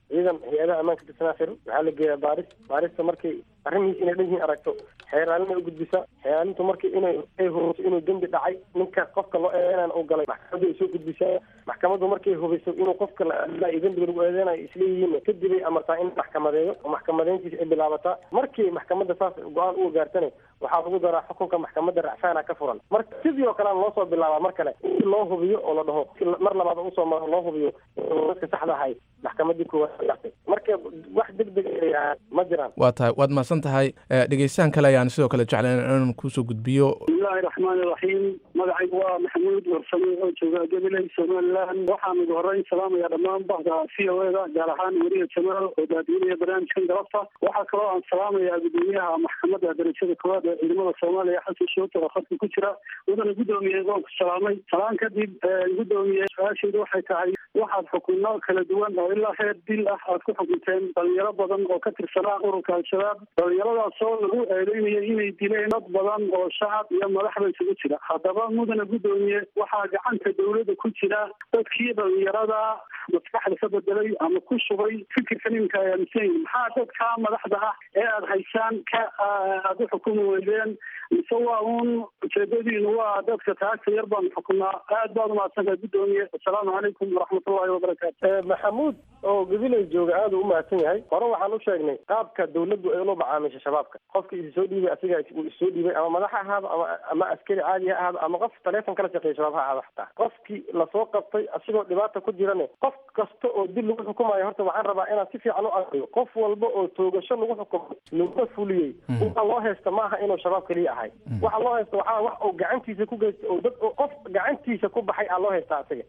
ciidan hay-adaha ammaanka tirsanaa xiran waxaa la geeyaa baaris baarista markay arrimihiis inay dhan yihiin aragto xeeraalin ay u gudbisaa xeeraalintu markii inay ay hubiso inuu dembi dhacay ninka qofka loo eedeynaan uu galay maxkamaddu ay soo gudbisaa maxkamaddu markay hubiso inuu qofka la iyo dembiga lagu eedeynayo isleeyihiin kadib ay amartaa in maxkamadeeyo oo maxkamadeyntiisa ay bilaabataa markii maxkamadda saas go-aan uga gaartana waxaa lagu daraa xukunka maxkamadda racfaana ka furan marka sidii oo kale loo soo bilaabaa mar kale in loo hubiyo oo la dhaho mar labaad usoo maro loo hubiyo dadka saxda ahay maxkamadii koowaad gartay marka wax deg deg ma jiraan waa tahay waad mahadsan tahay dhegeystahan kale ayaan sidoo kale jeclayn inaan kusoo gudbiyo bismillahi raxmaani raxiim magacaygu waa maxamuud warsame oo jooga gabiley somaliland waxaan ugu horeyn salaamaya dhammaan bahda v o eda gaar ahaan weriya jamaal oo daadiinaya barnaamijkan galabta waxaa kaloo aan salaamaya gudoomiyaha maxkamadda darajada koowaad ee ciidamada soomaaliya xasan shootar oo khadka ku jira wadana guddoomiye waan ku salaamay salaan kadib guddoomiye su-aasheedu waxay tahay waxaad xukunno kala duwan oo ilaa heer dil ah aad ku xukunteen dhalinyaro badan oo ka tirsanaa ururka al-shabaab dhalinyaradaasoo lagu eedeynaya inay dileen dad badan oo shacab iyo madaxba isugu jira haddaba mudana guddoomiye waxaa gacanta dowladda ku jira dadkii dhalinyarada maskaxda ka bedelay ama ku shubay fikirkan iminka ay aaminsan yihin maxaa dadka madaxda ah ee aada haysaan ka aada u xukumi weydeen mise waa uun ujeedadiinu waa dadka taagta yar baanu xukunaa aad baad umahadsantahay guddoomiye assalaamu calaykum waraxmatullahi wabarakaatu maxamuud oo gabiley jooga aada u umahadsan yahay hore waxaan u sheegnay qaabka dawladdu ay ula macaamisha shabaabka qofka isi soo dhiibay asiga uu issoo dhiibay ama madax ha ahaado ama ama askari caadi ha ahaado ama qof taleefon kala shaqeeya shabaab ha ahaado xataa qofkii lasoo qabtay asigoo dhibaata ku jirane qof kasta oo dil lagu xukumayo horta waxaan rabaa inaan si fiican u aqriyo qof walba oo toogasho lagu xukumay laguna fuliyey waxa loo haysta ma aha inuu shabaab keliya ahay waxa loo haysta waxaa wax uu gacantiisa ku geystay oo dad qof gacantiisa ku baxay aa loo haystaa asiga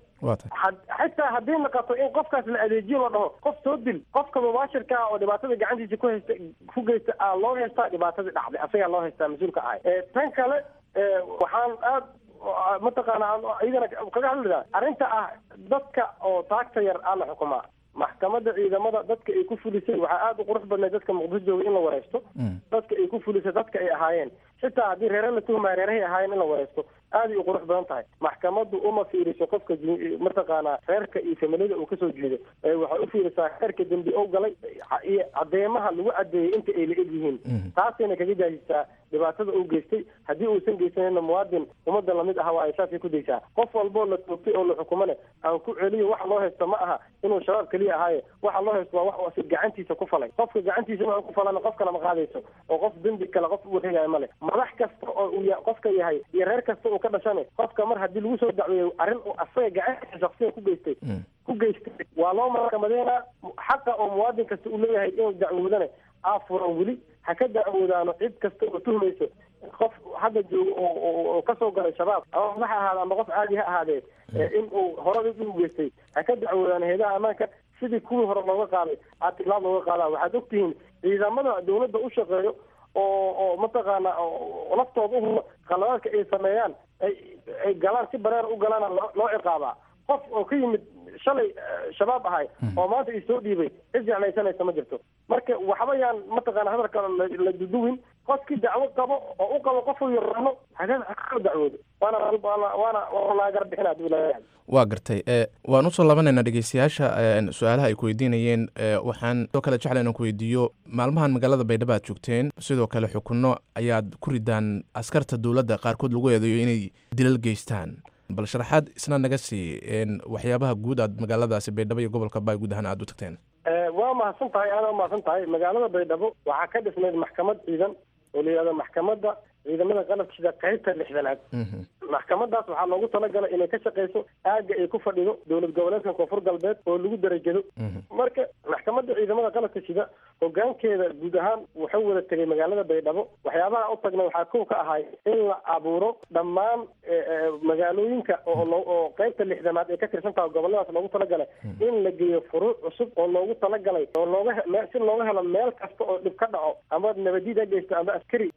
xitaa haddii naqato in qofkaas la adeejiyo la dhaho qof soo dil qofka mubaashirka ah oo dhibaatada gacantiisa ku haysta ku geysta aa loo haystaa dhibaatadii dhacday asagaa loo haystaa mas-uulka ahay tan kale waxaan aad mataqaana iyadana kaga hadlidaa arrinta ah dadka oo taagta yar aa la xukumaa maxkamadda ciidamada dadka ay ku fulisay waxaa aada u qurux badnay dadka muqdisho jooga in la wareysto dadka ay ku fulisay dadka ay ahaayeen xitaa haddii reere la tuhmaya reerahay ahaayeen in la wareysto aaday u qurux badan tahay maxkamaddu uma fiiriso qofka mataqaanaa reerka iyo familiyada uu kasoo jeedo waxay u fiirisaa reerka dembi ou galay iyo cadeemaha lagu cadeeyey inta ay la eg yihiin taasayna kaga jaajisaa dhibaatada uu geystay haddii uusan geysanayna muwaadin ummadda lamid aha waa ay saasay ku daysaa qof walboo la toogtay oo la xukumane aan ku celiyo waxa loo haysto ma aha inuu shabaab keliya ahaaye waxa loo haysto waa wax asi gacantiisa ku falay qofka gacantiisa waxa ku falana qof kale ma qaadayso oo qof dembi kale qof u wareegaya male madax kasta oo uu qofka yahay iyo reer kasta uu ka dhashane qofka mar haddii lagu soo dacweeyo arrin uu asaga gacantiisa shaksiyan ku geystay ku geystay waa loo maxkamadeynaa xaqa oo muwaadin kasta uu leeyahay inuu dacwoodane aa furan weli ha ka dacwoodaano cid kasta oo tuhmayso qof hadda joogo oo kasoo galay shabaab ama madax ahaade ama qof caadi ha ahaadee in uu horada u geystay ha ka dacwoodaan heedaha ammaanka sidii kuwii hore looga qaaday aa tilaab looga qaadaa waxaad ogtihiin ciidamada dawladda u shaqeeyo oo oo mataqaana laftooda u qaladaadka ay sameeyaan ay ay galaan si bareer u galaana loo ciqaabaa qof oo ka yimid shalay shabaab ahay oo maanta is soo dhiibay cid jeclaysanaysa ma jirto marka waxba yaan mataqaana hadalka la duduwin qofkii dacwo qabo oo u qabo qofuu yaraano hakala dacwoodo waana waana waana laagar bixin haduu leeyahay waa gartay waan usoo labanaynaa dhegeystayaasha su-aalaha ay ku weydiinayeen waxaan sidoo kale jecla inaan ku weydiiyo maalmahan magaalada baydhabo aad joogteen sidoo kale xukunno ayaad ku ridaan askarta dowladda qaarkood lagu eedeeyo inay dilal geystaan bal sharaxaad isna naga sii waxyaabaha guud aad magaaladaasi baydhabo iyo gobolka baay guud ahaan aad u tagteen waa mahadsan tahay aada umahadsan tahay magaalada baydhabo waxaa ka dhisnayd maxkamad ciidan oo la yihahdo maxkamadda ciidamada qalabka sida qaybta lixdanaad maxkamadaas waxaa loogu talagalay inay ka shaqeyso aagga ay ku fadhido dowlad goboleedka koonfur galbeed oo lagu darajado marka maxkamadda ciidamada qalabka sida hogaankeeda guud ahaan wuxuu wada tegay magaalada baydhabo waxyaabaha u tagna waxaa kow ka ahay in la abuuro dhammaan magaalooyinka oo qaybta lixdanaad ay ka tirsan tahay goboladaas loogu talagalay in la geeyo furuuc cusub oo loogu talagalay oo looga si looga helo meel kasta oo dhib ka dhaco ama nabadiid ha geysto ama askari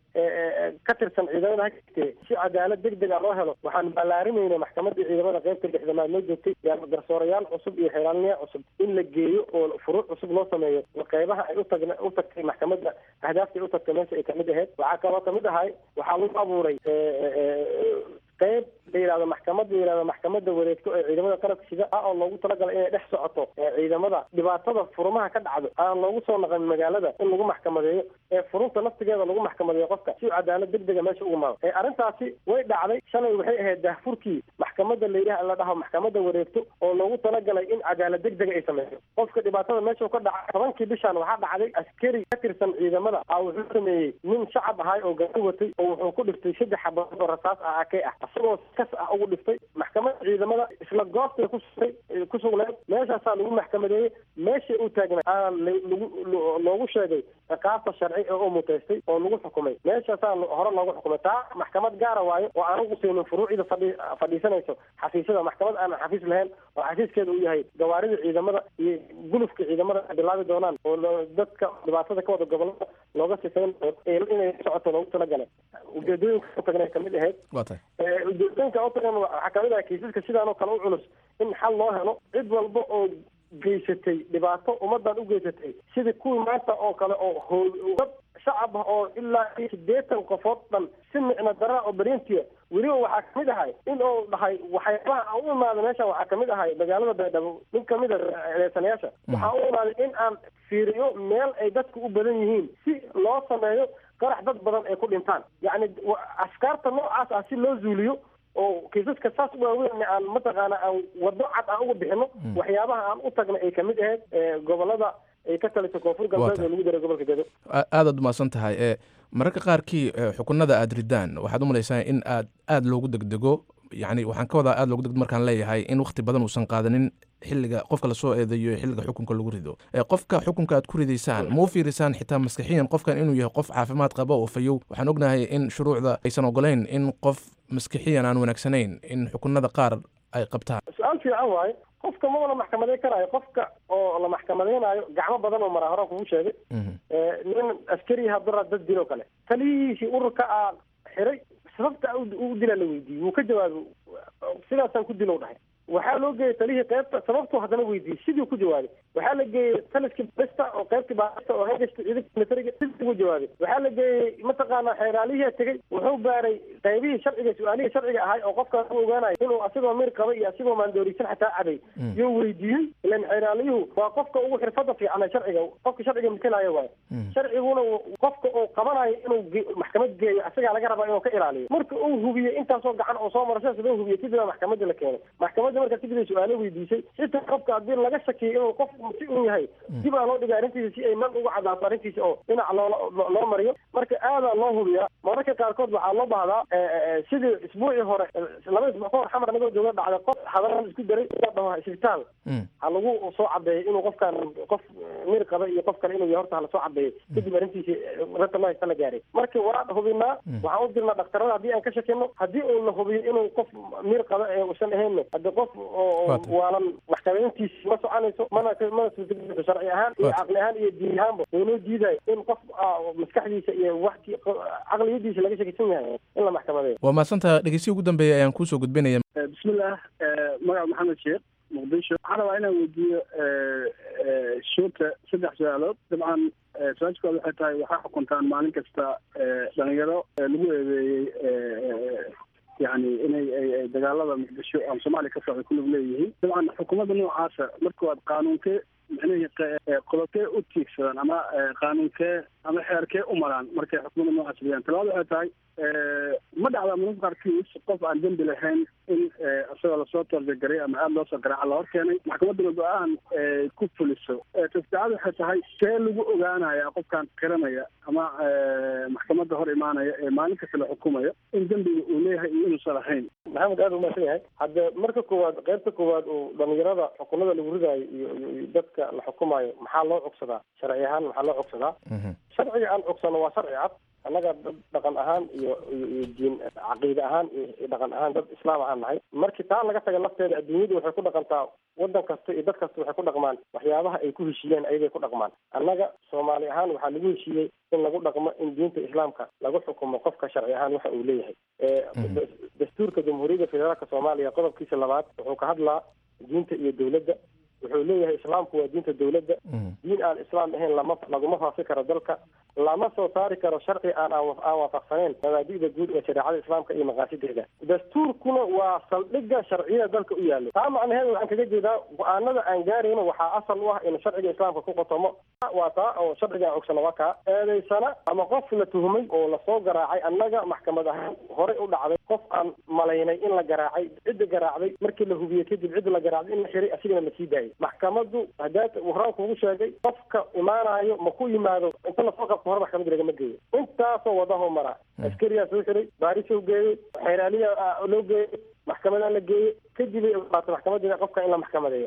ka tirsan ciidamada ha geystee si cadaalad deg dega loo helo waxaan ballaarimayna maxkamadda ciidamada qaybta lixdanaad noo joogtay garsoorayaal cusub iyo xeelaalniya cusub in la geeyo oo furuuc cusub loo sameeyo qeybaha ay utag u tagtay maxkamadda ahdaafta ay u tagtay meesha ay kamid ahayd waxaa kaloo kamid ahay waxaa lagu abuuray qayb la yidhahdo maxkamad la yidhahdo maxkamadda wareegto ee ciidamada qalabka sida ah oo loogu talagalay inay dhex socoto ee ciidamada dhibaatada furumaha ka dhacdo aan loogu soo naqan magaalada in lagu maxkamadeeyo ee furunta naftigeeda lagu maxkamadeeyo qofka si cadaalad degdega meesha ugu maado ee arrintaasi way dhacday shalay waxay ahayd daahfurkii maxkamadda la yidhaha la dhaho maxkamadda wareegto oo loogu talagalay in cadaalad degdega ay sameyso qofka dhibaatada meesha ka dhacay tobankii bishan waxaa dhacday askari ka tirsan ciidamada a wuxuu sameeyey nin shacab ahay oo gaari watay oo wuxuu ku dhiftay saddex xabadood oo rasaas ah akey ah isagoo kas ah ugu dhiftay maxkamadda ciidamada isla goobtay ku sugtay ku sugneed meeshaasaa lagu maxkamadeeyey meeshay u taagnay aan lagu loogu sheegay ciqaabta sharci ee u muteystay oo lagu xukumay meeshaasaa hore loogu xukumay taa maxkamad gaara waayo oo aan ugu siinin furuucida fadhi fadhiisanayso xafiisyada maxkamad aanan xafiis lahayn oo xafiiskeeda uu yahay gawaarida ciidamada iyo gulufka ciidamada ay bilaabi doonaan oo dadka dhibaatada ka wada gobolada looga sifeynayo inay socoto loogu talagalay ujeedooyinka u tagnay kamid ahayd ujeedooyinka u tagan waxaa kamid ah kiisaska sidaan oo kale u culus in xal loo helo cid walba oo geysatay dhibaato ummadan u geysatay sidii kuwii maanta oo kale oo dad shacab ah oo ilaa iyo sideetan qofood dhan si micno daraa oo beriintiya weliba waxaa kamid ahay in uu dhahay waxyaabaha aan u imaada meeshan waxaa kamid ahay magaalada baydhabo nin kamid a eedeysanayaasha waxaa u imaaday in aan fiiriyo meel ay dadku u badan yihiin si loo sameeyo qarax dad badan ay ku dhintaan yacni afkaarta noocaas ah si loo zuuliyo oo kiisaska saas waaweyn aan mataqaana aan wado cad aan uga bixino waxyaabaha aan u tagna ay kamid ahayd gobolada ay ka taliso koonfur galbeed oo lagu daray gobolka gedo aadaad umahadsan tahay e mararka qaarkii xukunada aad ridaan waxaad u malaysaa in aad aada loogu degdego yani waxaan ka wadaa aada loogu degdego markaan leeyahay in wakti badan uusan qaadanin xilliga qofka lasoo eedeeyo xilliga xukunka lagu rido qofka xukunka aad ku ridaysaan ma u fiirisaan xitaa maskixiyan qofkan inuu yahay qof caafimaad qaba oo fayow waxaan ognahay in shuruucda aysan ogolayn in qof maskixiyan aan wanaagsanayn in xukunada qaar ay qabtaan su-aal fiican waaye qofka maba la maxkamadeyn karaayo qofka oo la maxkamadeynayo gacmo badan oo maraa horaan kugu sheegay nin askari hadura dad diloo kale taliyihiisii ururka a xiray sababta u dila la weydiiyey wuu ka jawaabay sidaasaan ku dilow dhahay waxaa loo geeyey talihii qaybta sababtuu haddana weydiiyey sidii ku jawaabay waxaa la geeyey taliskii basta oo qaybtii baasta oo hagasta ciidanka militariga sidii ku jawaabay waxaa la geeyey mataqaana xeeraalihii tegey wuxuu baaray qaybihii sharciga su-aalihii sharciga ahay oo qofkaas u ogaanayo inuu asigoo mir qaba iyo asigoo maandoorisan xataa caday yuu weydiiyey ilan xeeraaliyuhu waa qofka ugu xirfada fiicana sharciga qofka sharciga matalaayo waayo sharciguna qofka uu qabanayo inuu maxkamad geeyo asagaa laga rabaa inuu ka ilaaliyo marka uu hubiyey intaasoo gacan oo soo maro sidaas loo hubiyey kadibaa maxkamadda la keenay maxkamadda marka kadib su-aalo weydiisay xitaa qofka haddii laga shakiyo inuu qof si un yahay dib aa loo dhigay arrintiisa si ay man uga cadaato arrintiisa oo dhinac loo loo mariyo marka aadaa loo hubiyaa mararka qaarkood waxaa loo bahdaa sidii isbuucii hore laba isbuuc ka hor xamar anagoo jooga dhacday qof hadaran isku daray ila dhaho isbitaal ha lagu soo cadeeyo inuu qofkan qof mir qaba iyo qof kale inuu yahay horta hala soo cadeeyo kadib arrintiisa rata loo haysta la gaaray marka waa hubinaa waxaan u dirnaa dhaktarada haddii aan ka shakino haddii uu la hubiyo inuu qof mir qaba ee usan ahayn haddi qof oo waalan maxkamadeyntiisi ma soconayso mana mana suurtagelayso sharci ahaan iyo caqli ahaan iyo diin ahaanba waynoo diidayo in qof maskaxdiisa iyo waxti caqliyadiisa laga shakisan yahay in la maxkamadeeyo waa mahadsantaha dhegeysihi ugu dambeeya ayaan kuusoo gudbinaya bismillaah magaca maxamed sheekh muqdisho waxaan rabaa inaan weydiiyo shuurta saddex su-aalood dabcan su-aasha koowaad waxay tahay waxaa xukuntaan maalin kasta dhalinyaro lagu eedeeyey yani inay ay dagaalada muqdisho ama soomaaliya ka socda kulug leeyihiin dabcan xukuumadda noocaasa marka waad qaanuunkee micnihii qodobkee u tiigsadaan ama qaanuunkee ama xeerkee u maraan markay xukuumadda noocaas leeyahan talabaad waxay tahay ma dhacdaa mararka qaarkiis qof aan dembi lahayn in isagoo lasoo toorjagaray ama aada loosoo garaaca la hor keenay maxkamadduna go-aan ku fuliso tasaacad waxay tahay see lagu ogaanaya qofkaan qiranaya ama maxkamadda hor imaanaya ee maalin kasta la xukumayo in dembiga uu leeyahay iyo inuusan lahayn maxamed aada umaasan yahay hadde marka koowaad qaybta koowaad uu dhalinyarada xukunada lagu ridaayo iyo iyo dadka la xukumayo maxaa loo cogsadaa sharci ahaan maxaa loo cogsadaa sharciga aan cogsano waa sharci cad annaga dad dhaqan ahaan iyo iyo iyo diin caqiide ahaan iyo dhaqan ahaan dad islaam ahaan nahay markii taa laga taga lafteeda adduunyadu waxay ku dhaqantaa waddan kasta iyo dad kasta waxay ku dhaqmaan waxyaabaha ay ku heshiiyeen ayagay ku dhaqmaan annaga soomaali ahaan waxaa lagu heshiiyey in lagu dhaqmo in diinta islaamka lagu xukumo qofka sharci ahaan waxa uu leeyahay dastuurka jamhuuriyadda federaalka soomaaliya qodobkiisa labaad wuxuu ka hadlaa diinta iyo dowladda wuxuu leeyahay islaamku waa diinta dowladda diin aan islaam ahayn lama laguma faafi karo dalka lama soo saari karo sharci aan aan waafaqsaneyn mabaadi'da guud ee shareecada islaamka iyo maqaasideeda dastuurkuna waa saldhigga sharciyada dalka u yaallo taa macnaheedu waxaan kaga jeedaa go-aanada aan gaarayno waxaa asal u ah in sharciga islaamka ku qotomo waa taa oo sharciga aan ogsano waa kaa eedaysana ama qof la tuhmay oo lasoo garaacay annaga maxkamad ahaan horey u dhacday qof aan malaynay in la garaacay cidda garaacday markii la hubiyey kadib cidda la garaacday in la xiray asigana la sii daayay maxkamaddu hadaad horaan kugu sheegay qofka imaanayo ma ku yimaado inta lasoo qabto hore maxkamad lagama geeyo intaasoo wadaho mara askariyaa soo xiray baarisoo geeyey xeeraaliya loo geeyey maxkamadaa la geeyey kadib ay ogolaatay maxkamadda qofka in la maxkamadeeyo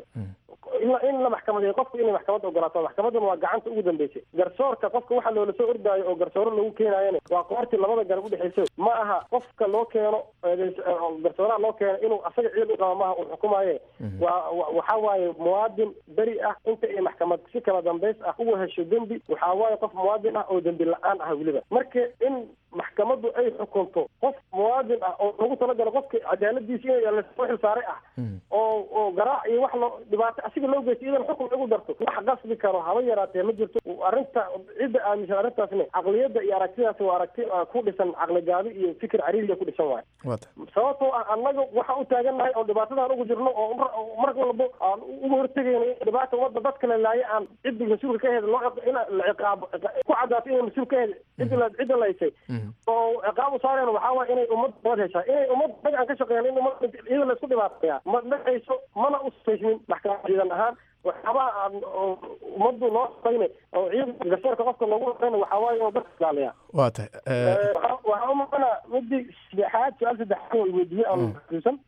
in la maxkamadeeyo qofku inay maxkamadda ogolaato maxkamaduna waa gacanta ugu dambeysay garsoorka qofka waxa loola soo ordaayo oo garsooro lagu keenaayana waa qoortii labada garab udhexeyso ma aha qofka loo keeno garsooraha loo keeno inuu asaga ciid u qaba maaha uu xukumaaye waa waxa waaye muwaadin beri ah inta ay maxkamad si kala dambays ah uga hesho dembi waxa waaye qof muwaadin ah oo dembi la-aan ah weliba marka in maxkamaddu ay xukunto qof muwaadin ah oo lagu talagalo qofka cadaaladiisa in lasoo xilsaaray ah oo oo garaac iyo wax loo dhibaato asiga loo geysto idan xukun lagu darto wax qasbi karo haba yaraatee ma jirto arrinta cidda aaminsan arrintaasna caqliyadda iyo aragtidaas waa aragti ku dhisan caqli gaabi iyo fikir cariiriya ku dhisan waayo sababtoo ah annaga waxaan u taagannahay oo dhibaatadan ugu jirno oo mar walbo aan uga hortegayno in dhibaata ummadda dadka la laayo aan cidda mas-uulka ka heda loo in la ciqaabo ku cadaato inay mas-uul ka heda cidda cidda laysay oo ciqaab u saareen waxaa waaya inay ummad nabad heshaa inay ummad naga aan ka shaqeeyno in ummad iyada laysku dhibaataya ma dhacayso mana u saysmin maxkamad ciidan ahaan waxyaabaha aan ummaddu loo shaqeyna oo ciidanka garsoorka qofka loogu shaqeyna waxaa waaye inuu dadka ilaaliyaa waa tahay waxaa umaqana midii saddexaad su-aal saddexaad oo weydiiyey aan xusuusan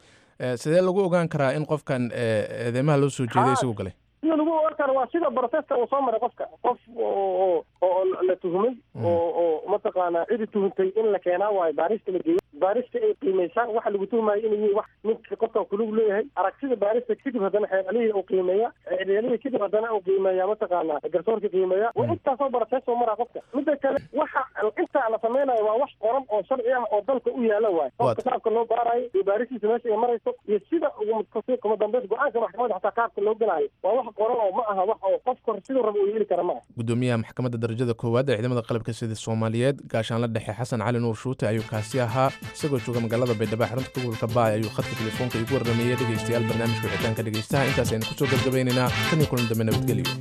sidee lagu ogaan karaa in qofkan eedeymaha loo soo jeeday isagu galay sida lagu ogaan karo waa sida broseska uu soo maray qofka qof oo oo la tuhmay oo oo mataqaanaa cidi tuhuntay in la keenaa waayo baarista la geeyo baarista ay qiimeysaan waxa lagu tuhmayo inay yihiin wax ninka qofkan kulug leeyahay aragtida baarista kadib haddana xeeralihii uu qiimeeya xeeralihii kadib haddana uu qiimeeya mataqaanaa garsoorka qiimeeya waa intaasoo barasees oo maraa qofka midda kale waxa intaa la sameynayo waa wax qoran oo sharci ah oo dalka u yaala waayo qofka qaabka loo baarayo iyo baaristiisa meesha ay marayso iyo sida kuma dambeys go-aanka maxkamadda xataa qaabka loo galaayo waa wax qoran oo ma aha wax oo qofka siduu raba uu yeeli kara ma aha gudoomiyaha maxkamadda darajada koowaad ee ciidamada qalabka sida soomaaliyeed gaashaanla dhexe xasan cali nuur shuute ayuu kaasi ahaa isagoo jooga magaalada baydhabo xarunta gobolka baay ayuu khadka telefoonka igu warrameeyey dhegaystayaal barnaamijka wixitaanka dhegaystaha intaas aynu kusoo gabgabaynaynaa tan iyo kulan dambe nabadgelyo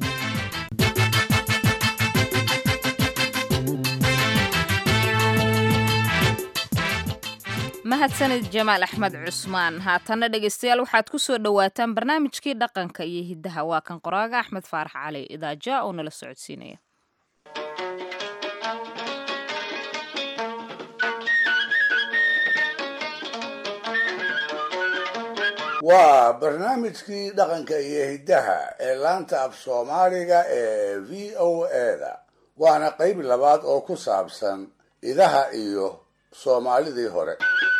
mahadsanid jamaal axmed cusmaan haatanna dhegaystayaal waxaad ku soo dhowaataan barnaamijkii dhaqanka iyo hiddaha waa kan qoraaga axmed faarax cali idaaja oo nala socodsiinaya waa barnaamijkii dhaqanka iyo hiddaha ee laanta af soomaaliga ee v o eda waana qayb labaad oo ku saabsan idaha iyo soomaalidii hore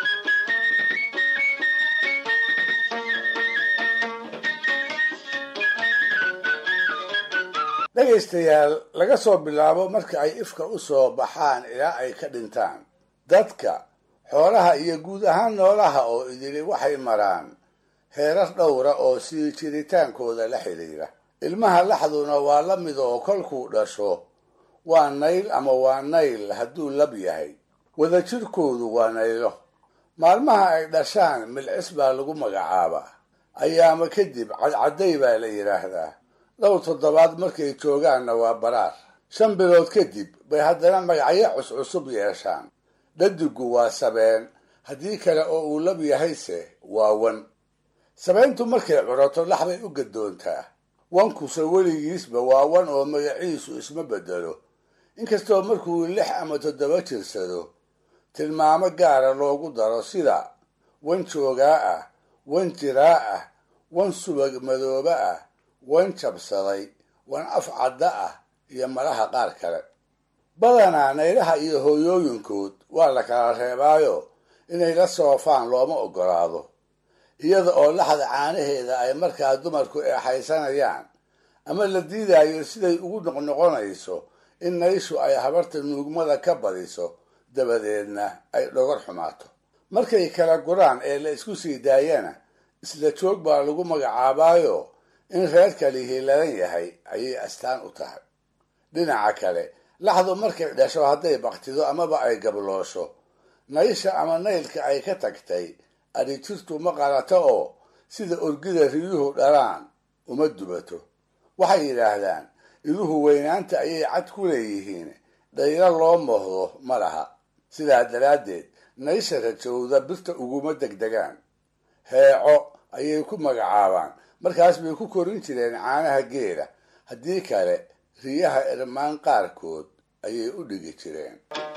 dhegaystayaal laga soo bilaabo marka ay ifka u soo baxaan ilaa ay ka dhintaan dadka xoolaha iyo guud ahaan noolaha oo idili waxay maraan heerar dhowra oo sii jiritaankooda la xidhiira ilmaha laxduna waa la mid oo kolkuu dhasho waa nayl ama waa nayl hadduu lab yahay wadajirkoodu waa naylo maalmaha ay dhashaan milcis baa lagu magacaabaa ayaama kadib cadcadday baa la yidhaahdaa dhowr toddobaad markay joogaanna waa baraar shan bilood kadib bay haddana magacyo cuscusub yeeshaan dhadigu waa sabeen haddii kale oo uu lab yahayse waa wan sabeyntu markay curato laxbay u gadoontaa wankuse weligiisba waa wan oo magaciisu isma bedelo inkastoo markuu lix ama toddoba jirsado tilmaamo gaara loogu daro sida wan joogaa ah wan jiraa ah wan subag madoobe ah wan jabsaday wan af cadda ah iyo malaha qaar kale badanaa naylaha iyo hooyooyinkood waa la kala reebaayo inay la soofaan looma oggolaado iyada oo laxda caanaheeda ay markaa dumarku eexaysanayaan ama la diidayo siday ugu noqnoqonayso in nayshu ay habarta nuugmada ka badiso dabadeedna ay dhogor xumaato markay kala guraan ee la isku sii daayana isla joog baa lagu magacaabaayo in reerka lihi ladan yahay ayay astaan u tahay dhinaca kale laxdu markay dhasho hadday baktido amaba ay gabloosho naysha ama naylka ay ka tagtay adhijirtu ma qalato oo sida orgida riyuhu dhalaan uma dubato waxay yidhaahdaan iduhu weynaanta ayay cad ku leeyihiin dhaylo loo mohdo ma laha sidaa daraaddeed naysha rajowda birta uguma degdegaan heeco ayay ku magacaabaan markaas bay ku korin jireen caanaha geela haddii kale riyaha irmaan qaarkood ayay u dhigi jireen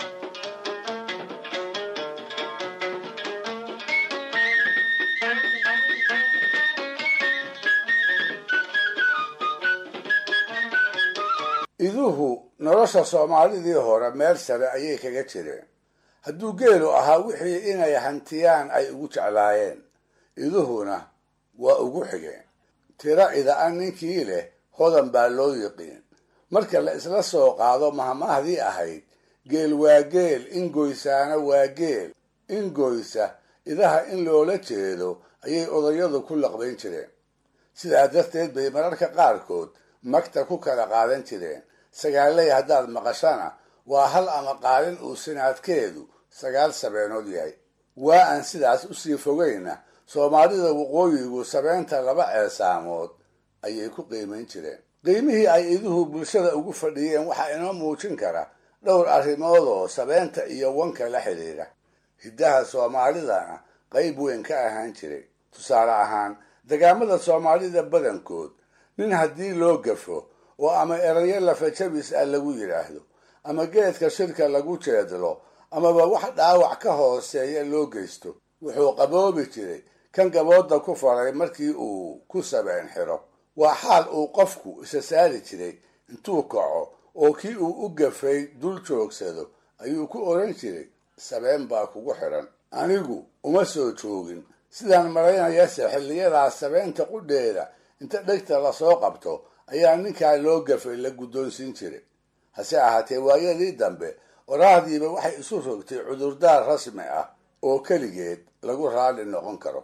iduhu nolosha soomaalidii hore meel sare ayay kaga jireen hadduu geelu ahaa wixii inay hantiyaan ay ugu jeclaayeen iduhuna waa ugu xigeen tiro ida-an ninkii leh hodan baa loo yiqiin marka la isla soo qaado mahmahdii ahayd geel waa geel ingoysaana waa geel ingoysa idaha in loola jeedo ayay odayadu ku laqbayn jireen sidaa darteed bay mararka qaarkood magta ku kala qaadan jireen sagaaley haddaad maqashana waa hal ama qaalin uu sinaadkeedu sagaal sabeenood yahay waa aan sidaas usii fogayna soomaalida waqooyigu sabeenta laba ceesaamood ayay ku qiimayn jireen qiimihii ay iduhu bulshada ugu fadhiyeen waxaa inoo muujin kara dhowr arrimood oo sabeenta iyo wanka la xidhiidha hiddaha soomaalidana qayb weyn ka ahaan jiray tusaale ahaan degaamada soomaalida badankood nin haddii loo gafo oo ama erayo lafajabis ah lagu yidhaahdo ama geedka shirka lagu jeedlo amaba wax dhaawac ka hooseeya loo geysto wuxuu qaboobi jiray kan gabooda ku faray markii uu ku sabeen xiro waa xaal uu qofku isa saari jiray intuu kaco oo kii uu u gafay dul joogsado ayuu ku odhan jiray sabeen baa kugu xidhan anigu uma soo joogin sidaan malaynayase xilliyadaas sabeenta qudheeda inta dhegta lasoo qabto ayaa ninkaa loo gafay la guddoonsiin jiray hase ahaatee waayadii dambe oraahdiiba waxay isu rogtay cudurdaar rasmi ah oo keligeed lagu raalli noqon karo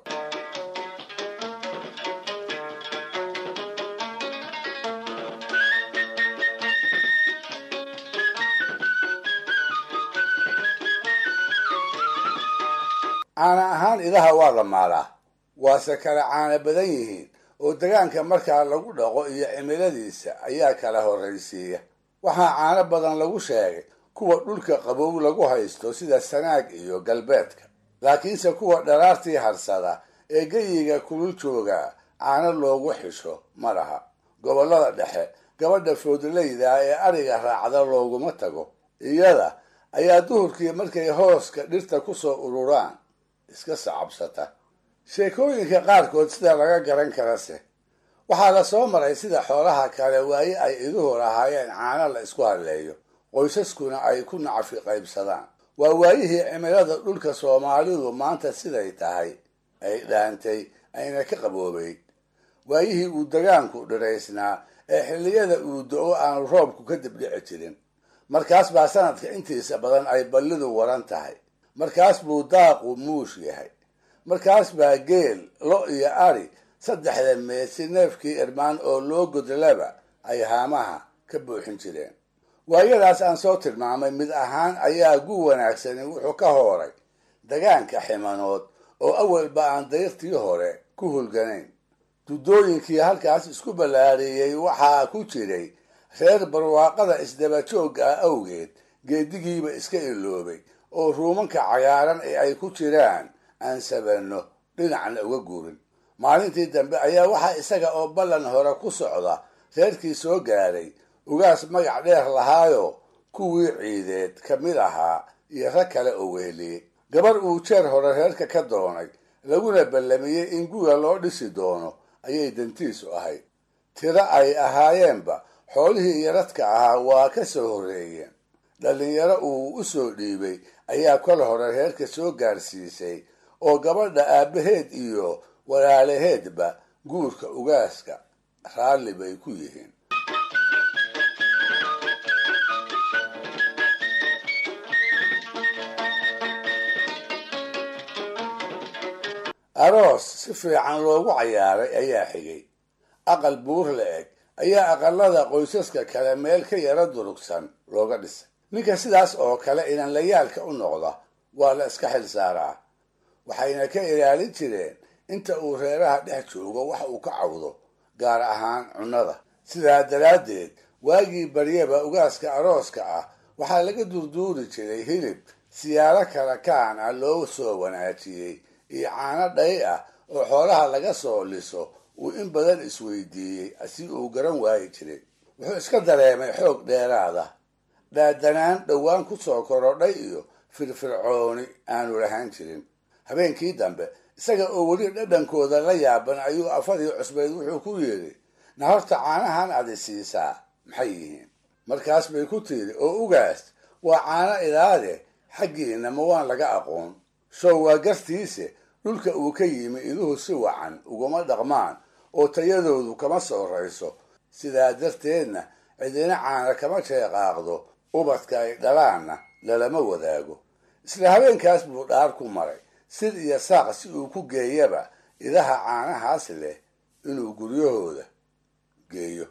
caana ahaan idaha waa la maalaa waase kala caana badan yihiin oo degaanka markaa lagu dhaqo iyo cimiladiisa ayaa kala horraysiiya waxaa caano badan lagu sheegay kuwa dhulka qabow lagu haysto sida sanaag iyo galbeedka laakiinse kuwa dharaartii harsada ee geyiga kulul jooga caano loogu xisho ma laha gobollada dhexe gabadha foodlayda ee ariga raacda looguma tago iyada ayaa duhurkii markay hooska dhirta kusoo ururaan iska sacabsata sheekooyinka qaarkood sida laga garan karase waxaa la soo maray sida xoolaha kale waaye ay iduhu lahaayeen caano la isku hadleeyo qoysaskuna ay ku nacfi qaybsadaan waa waayihii cimilada dhulka soomaalidu maanta siday tahay ay dhaantay ayna ka qaboobeyd waayihii uu degaanku dhiraysnaa ee xilliyada uu do-o aanu roobku ka dibdhici jirin markaas baa sanadka intiisa badan ay ballidu waran tahay markaas buu daaqu muush yahay markaas baa geel lo iyo ari saddexda meesi neefkii irmaan oo loo godlaba ay haamaha ka buuxin jireen waayadaas aan soo tilmaamay mid ahaan ayaa gu wanaagsani wuxuu ka hooray degaanka ximanood oo awalba aan dayrtii hore ku hulganayn duddooyinkii halkaas isku ballaariyey waxaa ku jiray reer barwaaqada isdaba joogga ah awgeed geedigiiba iska iloobay oo ruumanka cagaaran ee ay ku jiraan aan sabanno dhinacna uga guurin maalintii dambe ayaa waxaa isaga oo ballan hore ku socda reerkii soo gaaray ugaas magac dheer lahaayo kuwii ciideed ka mid ahaa iyo rag kale oo weheliyey gabar uu jeer hore reerka ka doonay laguna ballamiyey in guga loo dhisi doono ayay dantiisu ahayd tiro ay ahaayeenba xoolihii iyo radka ahaa waa ka soo horreeyeen dhallinyaro uu u soo dhiibay ayaa kol hore reerka soo gaarsiisay oo gabadha aabbaheed iyo walaalaheedba guurka ugaaska raalli bay ku yihiin aroos si fiican loogu cayaaray ayaa xigay aqal buur la eg ayaa aqalada qoysaska kale meel ka yara durugsan looga dhisay ninka sidaas oo kale inanlayaalka u noqda waa la iska xil saaraa waxayna ka ilaalin jireen inta uu reeraha dhex joogo wax uu ka cawdo gaar ahaan cunnada sidaa daraaddeed waagii baryaba ugaaska arooska ah waxaa laga durduuri jiray hilib siyaalo kala kaan ah loo soo wanaajiyey iyo caano dhay ah oo xoolaha laga soo liso uu in badan isweydiiyey si uu garan waayi jiray wuxuu iska dareemay xoog dheeraada dhaadanaan dhowaan ku soo korodhay iyo firfircooni aanu lahaan jirin habeenkii dambe isaga oo weli dhadhankooda la yaaban ayuu afadii cusbayd wuxuu ku yidhi na horta caanahan adi siisaa maxay yihiin markaas bay ku tiiri oo ugaas waa caano idaade xaggiina ma waan laga aqoon show waa gartiise dhulka uu ka yimi iduhu si wacan uguma dhaqmaan oo tayadoodu kama soorayso sidaa darteedna cidina caana kama sheeqaaqdo ubadka ay dhalaanna lalama wadaago isla habeenkaas buu dhaar ku maray sid iyo saaq si uu ku geeyaba idaha caanahaas leh inuu guryahooda geeyo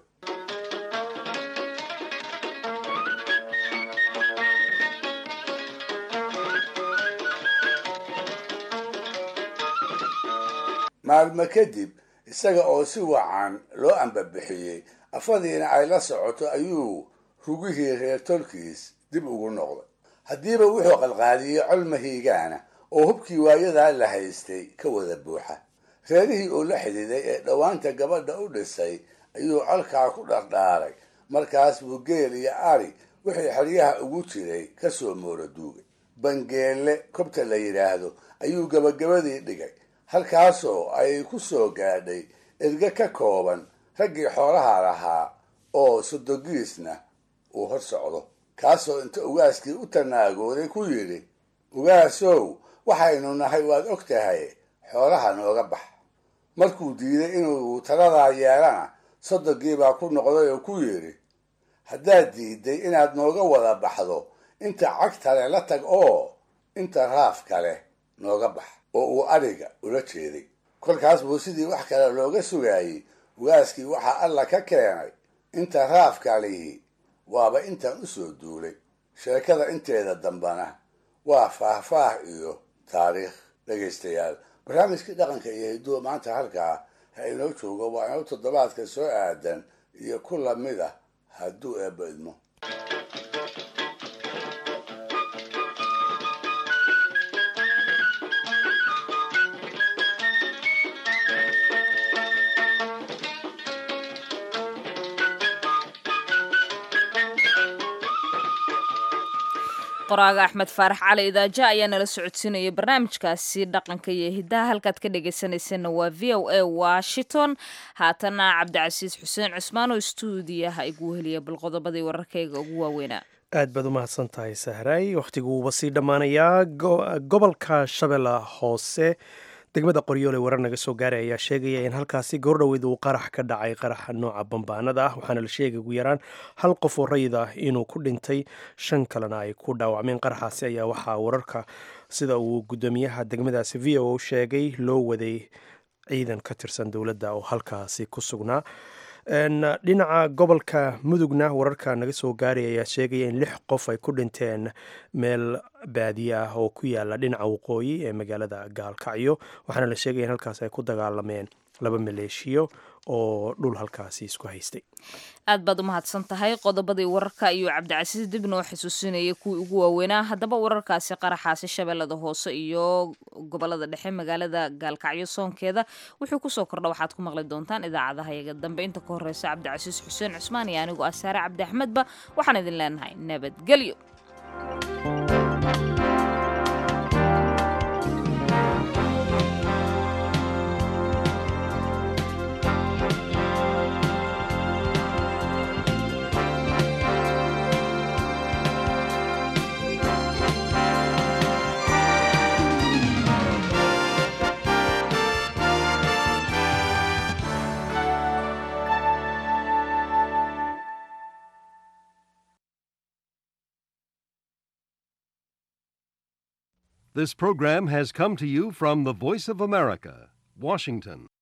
maalmo kadib isaga oo si wacan loo ambabixiyey afadiina ay la socoto ayuu rugihii reer tolkiis dib ugu noqday haddiiba wuxuu qalqaaliyey col mahiigaana oo hubkii waayadaa la haystay ka wada buuxa reerihii oo la xididay ee dhowaanta gabadha u dhisay ayuu colkaa ku dhardhaaray markaas buu geel iyo ari wixii xeryaha ugu jiray ka soo moora duugay bangeelle kobta la yidhaahdo ayuu gabagabadii dhigay halkaasoo ay ku soo gaadhay erge ka kooban raggii xoolaha lahaa oo sodogiisna uu hor socdo kaasoo inta ugaaskii u tanaagooday ku yidhi ugaasow waxaynu nahay waad og tahay xoolaha nooga bax markuu diiday inuu taladaa yeelana sodogii baa ku noqday oo ku yidhi haddaad diiday inaad nooga wada baxdo inta cagtale la tag oo inta raaf kale nooga bax oo uu adhiga ula jeeday kolkaas buu sidii wax kale looga sugaayey ugaaskii waxaa alla ka keenay inta raafka lihi waaba intaan u soo duulay sheekada inteeda dambana waa faahfaah iyo taariikh dhegaystayaal barnaamijkii dhaqanka iyo hiduwa maanta halkaa ha inoo joogo waa inoo toddobaadka soo aadan iyo ku lamid ah hadduu eebba idmo qoraaga axmed faarax cali idaaja ayaa nala socodsiinaya barnaamijkaasi dhaqanka iyo hidaha halkaad ka dhegaysanaysanna waa v o a washington haatana cabdicasiis xuseen cusmaan oo stuudiyaha igu heliya bal qodobadii wararkayga ugu waaweynaa aad baad u mahadsan tahay sahray wakhtiguu sii dhammaanayaa gobolka shabeella hoose degmada qoryoole warar naga soo gaaray ayaa sheegaya in halkaasi goordhoweyd uu qarax ka dhacay qaraxa nooca bambaanada ah waxaana la sheegay ugu yaraan hal qof oo rayid ah inuu ku dhintay shan kalena ay ku dhaawacmeen qaraxaasi ayaa waxaa wararka sida uu guddoomiyaha degmadaasi v o sheegay loo waday ciidan ka tirsan dowladda oo halkaasi ku sugnaa dhinaca gobolka mudugna wararka naga soo gaaray ayaa sheegaya in lix qof ay ku dhinteen meel baadiye ah oo ku yaala dhinaca waqooyi ee magaalada gaalkacyo waxaana la sheegaya in halkaas ay ku dagaalameen laba maleeshiyo oo dhul halkaasi isku haystay aad baad u mahadsan tahay qodobadii wararka ayuu cabdicasiis dib noo xusuusinayay kuwii ugu waaweynaa haddaba wararkaasi qaraxaasi shabeellada hoose iyo gobolada dhexe magaalada gaalkacyo soonkeeda wuxuu kusoo kordha waxaad ku maqli doontaan idaacadaha yaga dambe inta ka horeysa cabdicasiis xuseen cusmaan iyo anigu asaare cabdi axmedba waxaan idin leenahay nabadgelyo This program has come to you from the Voice of America, Washington.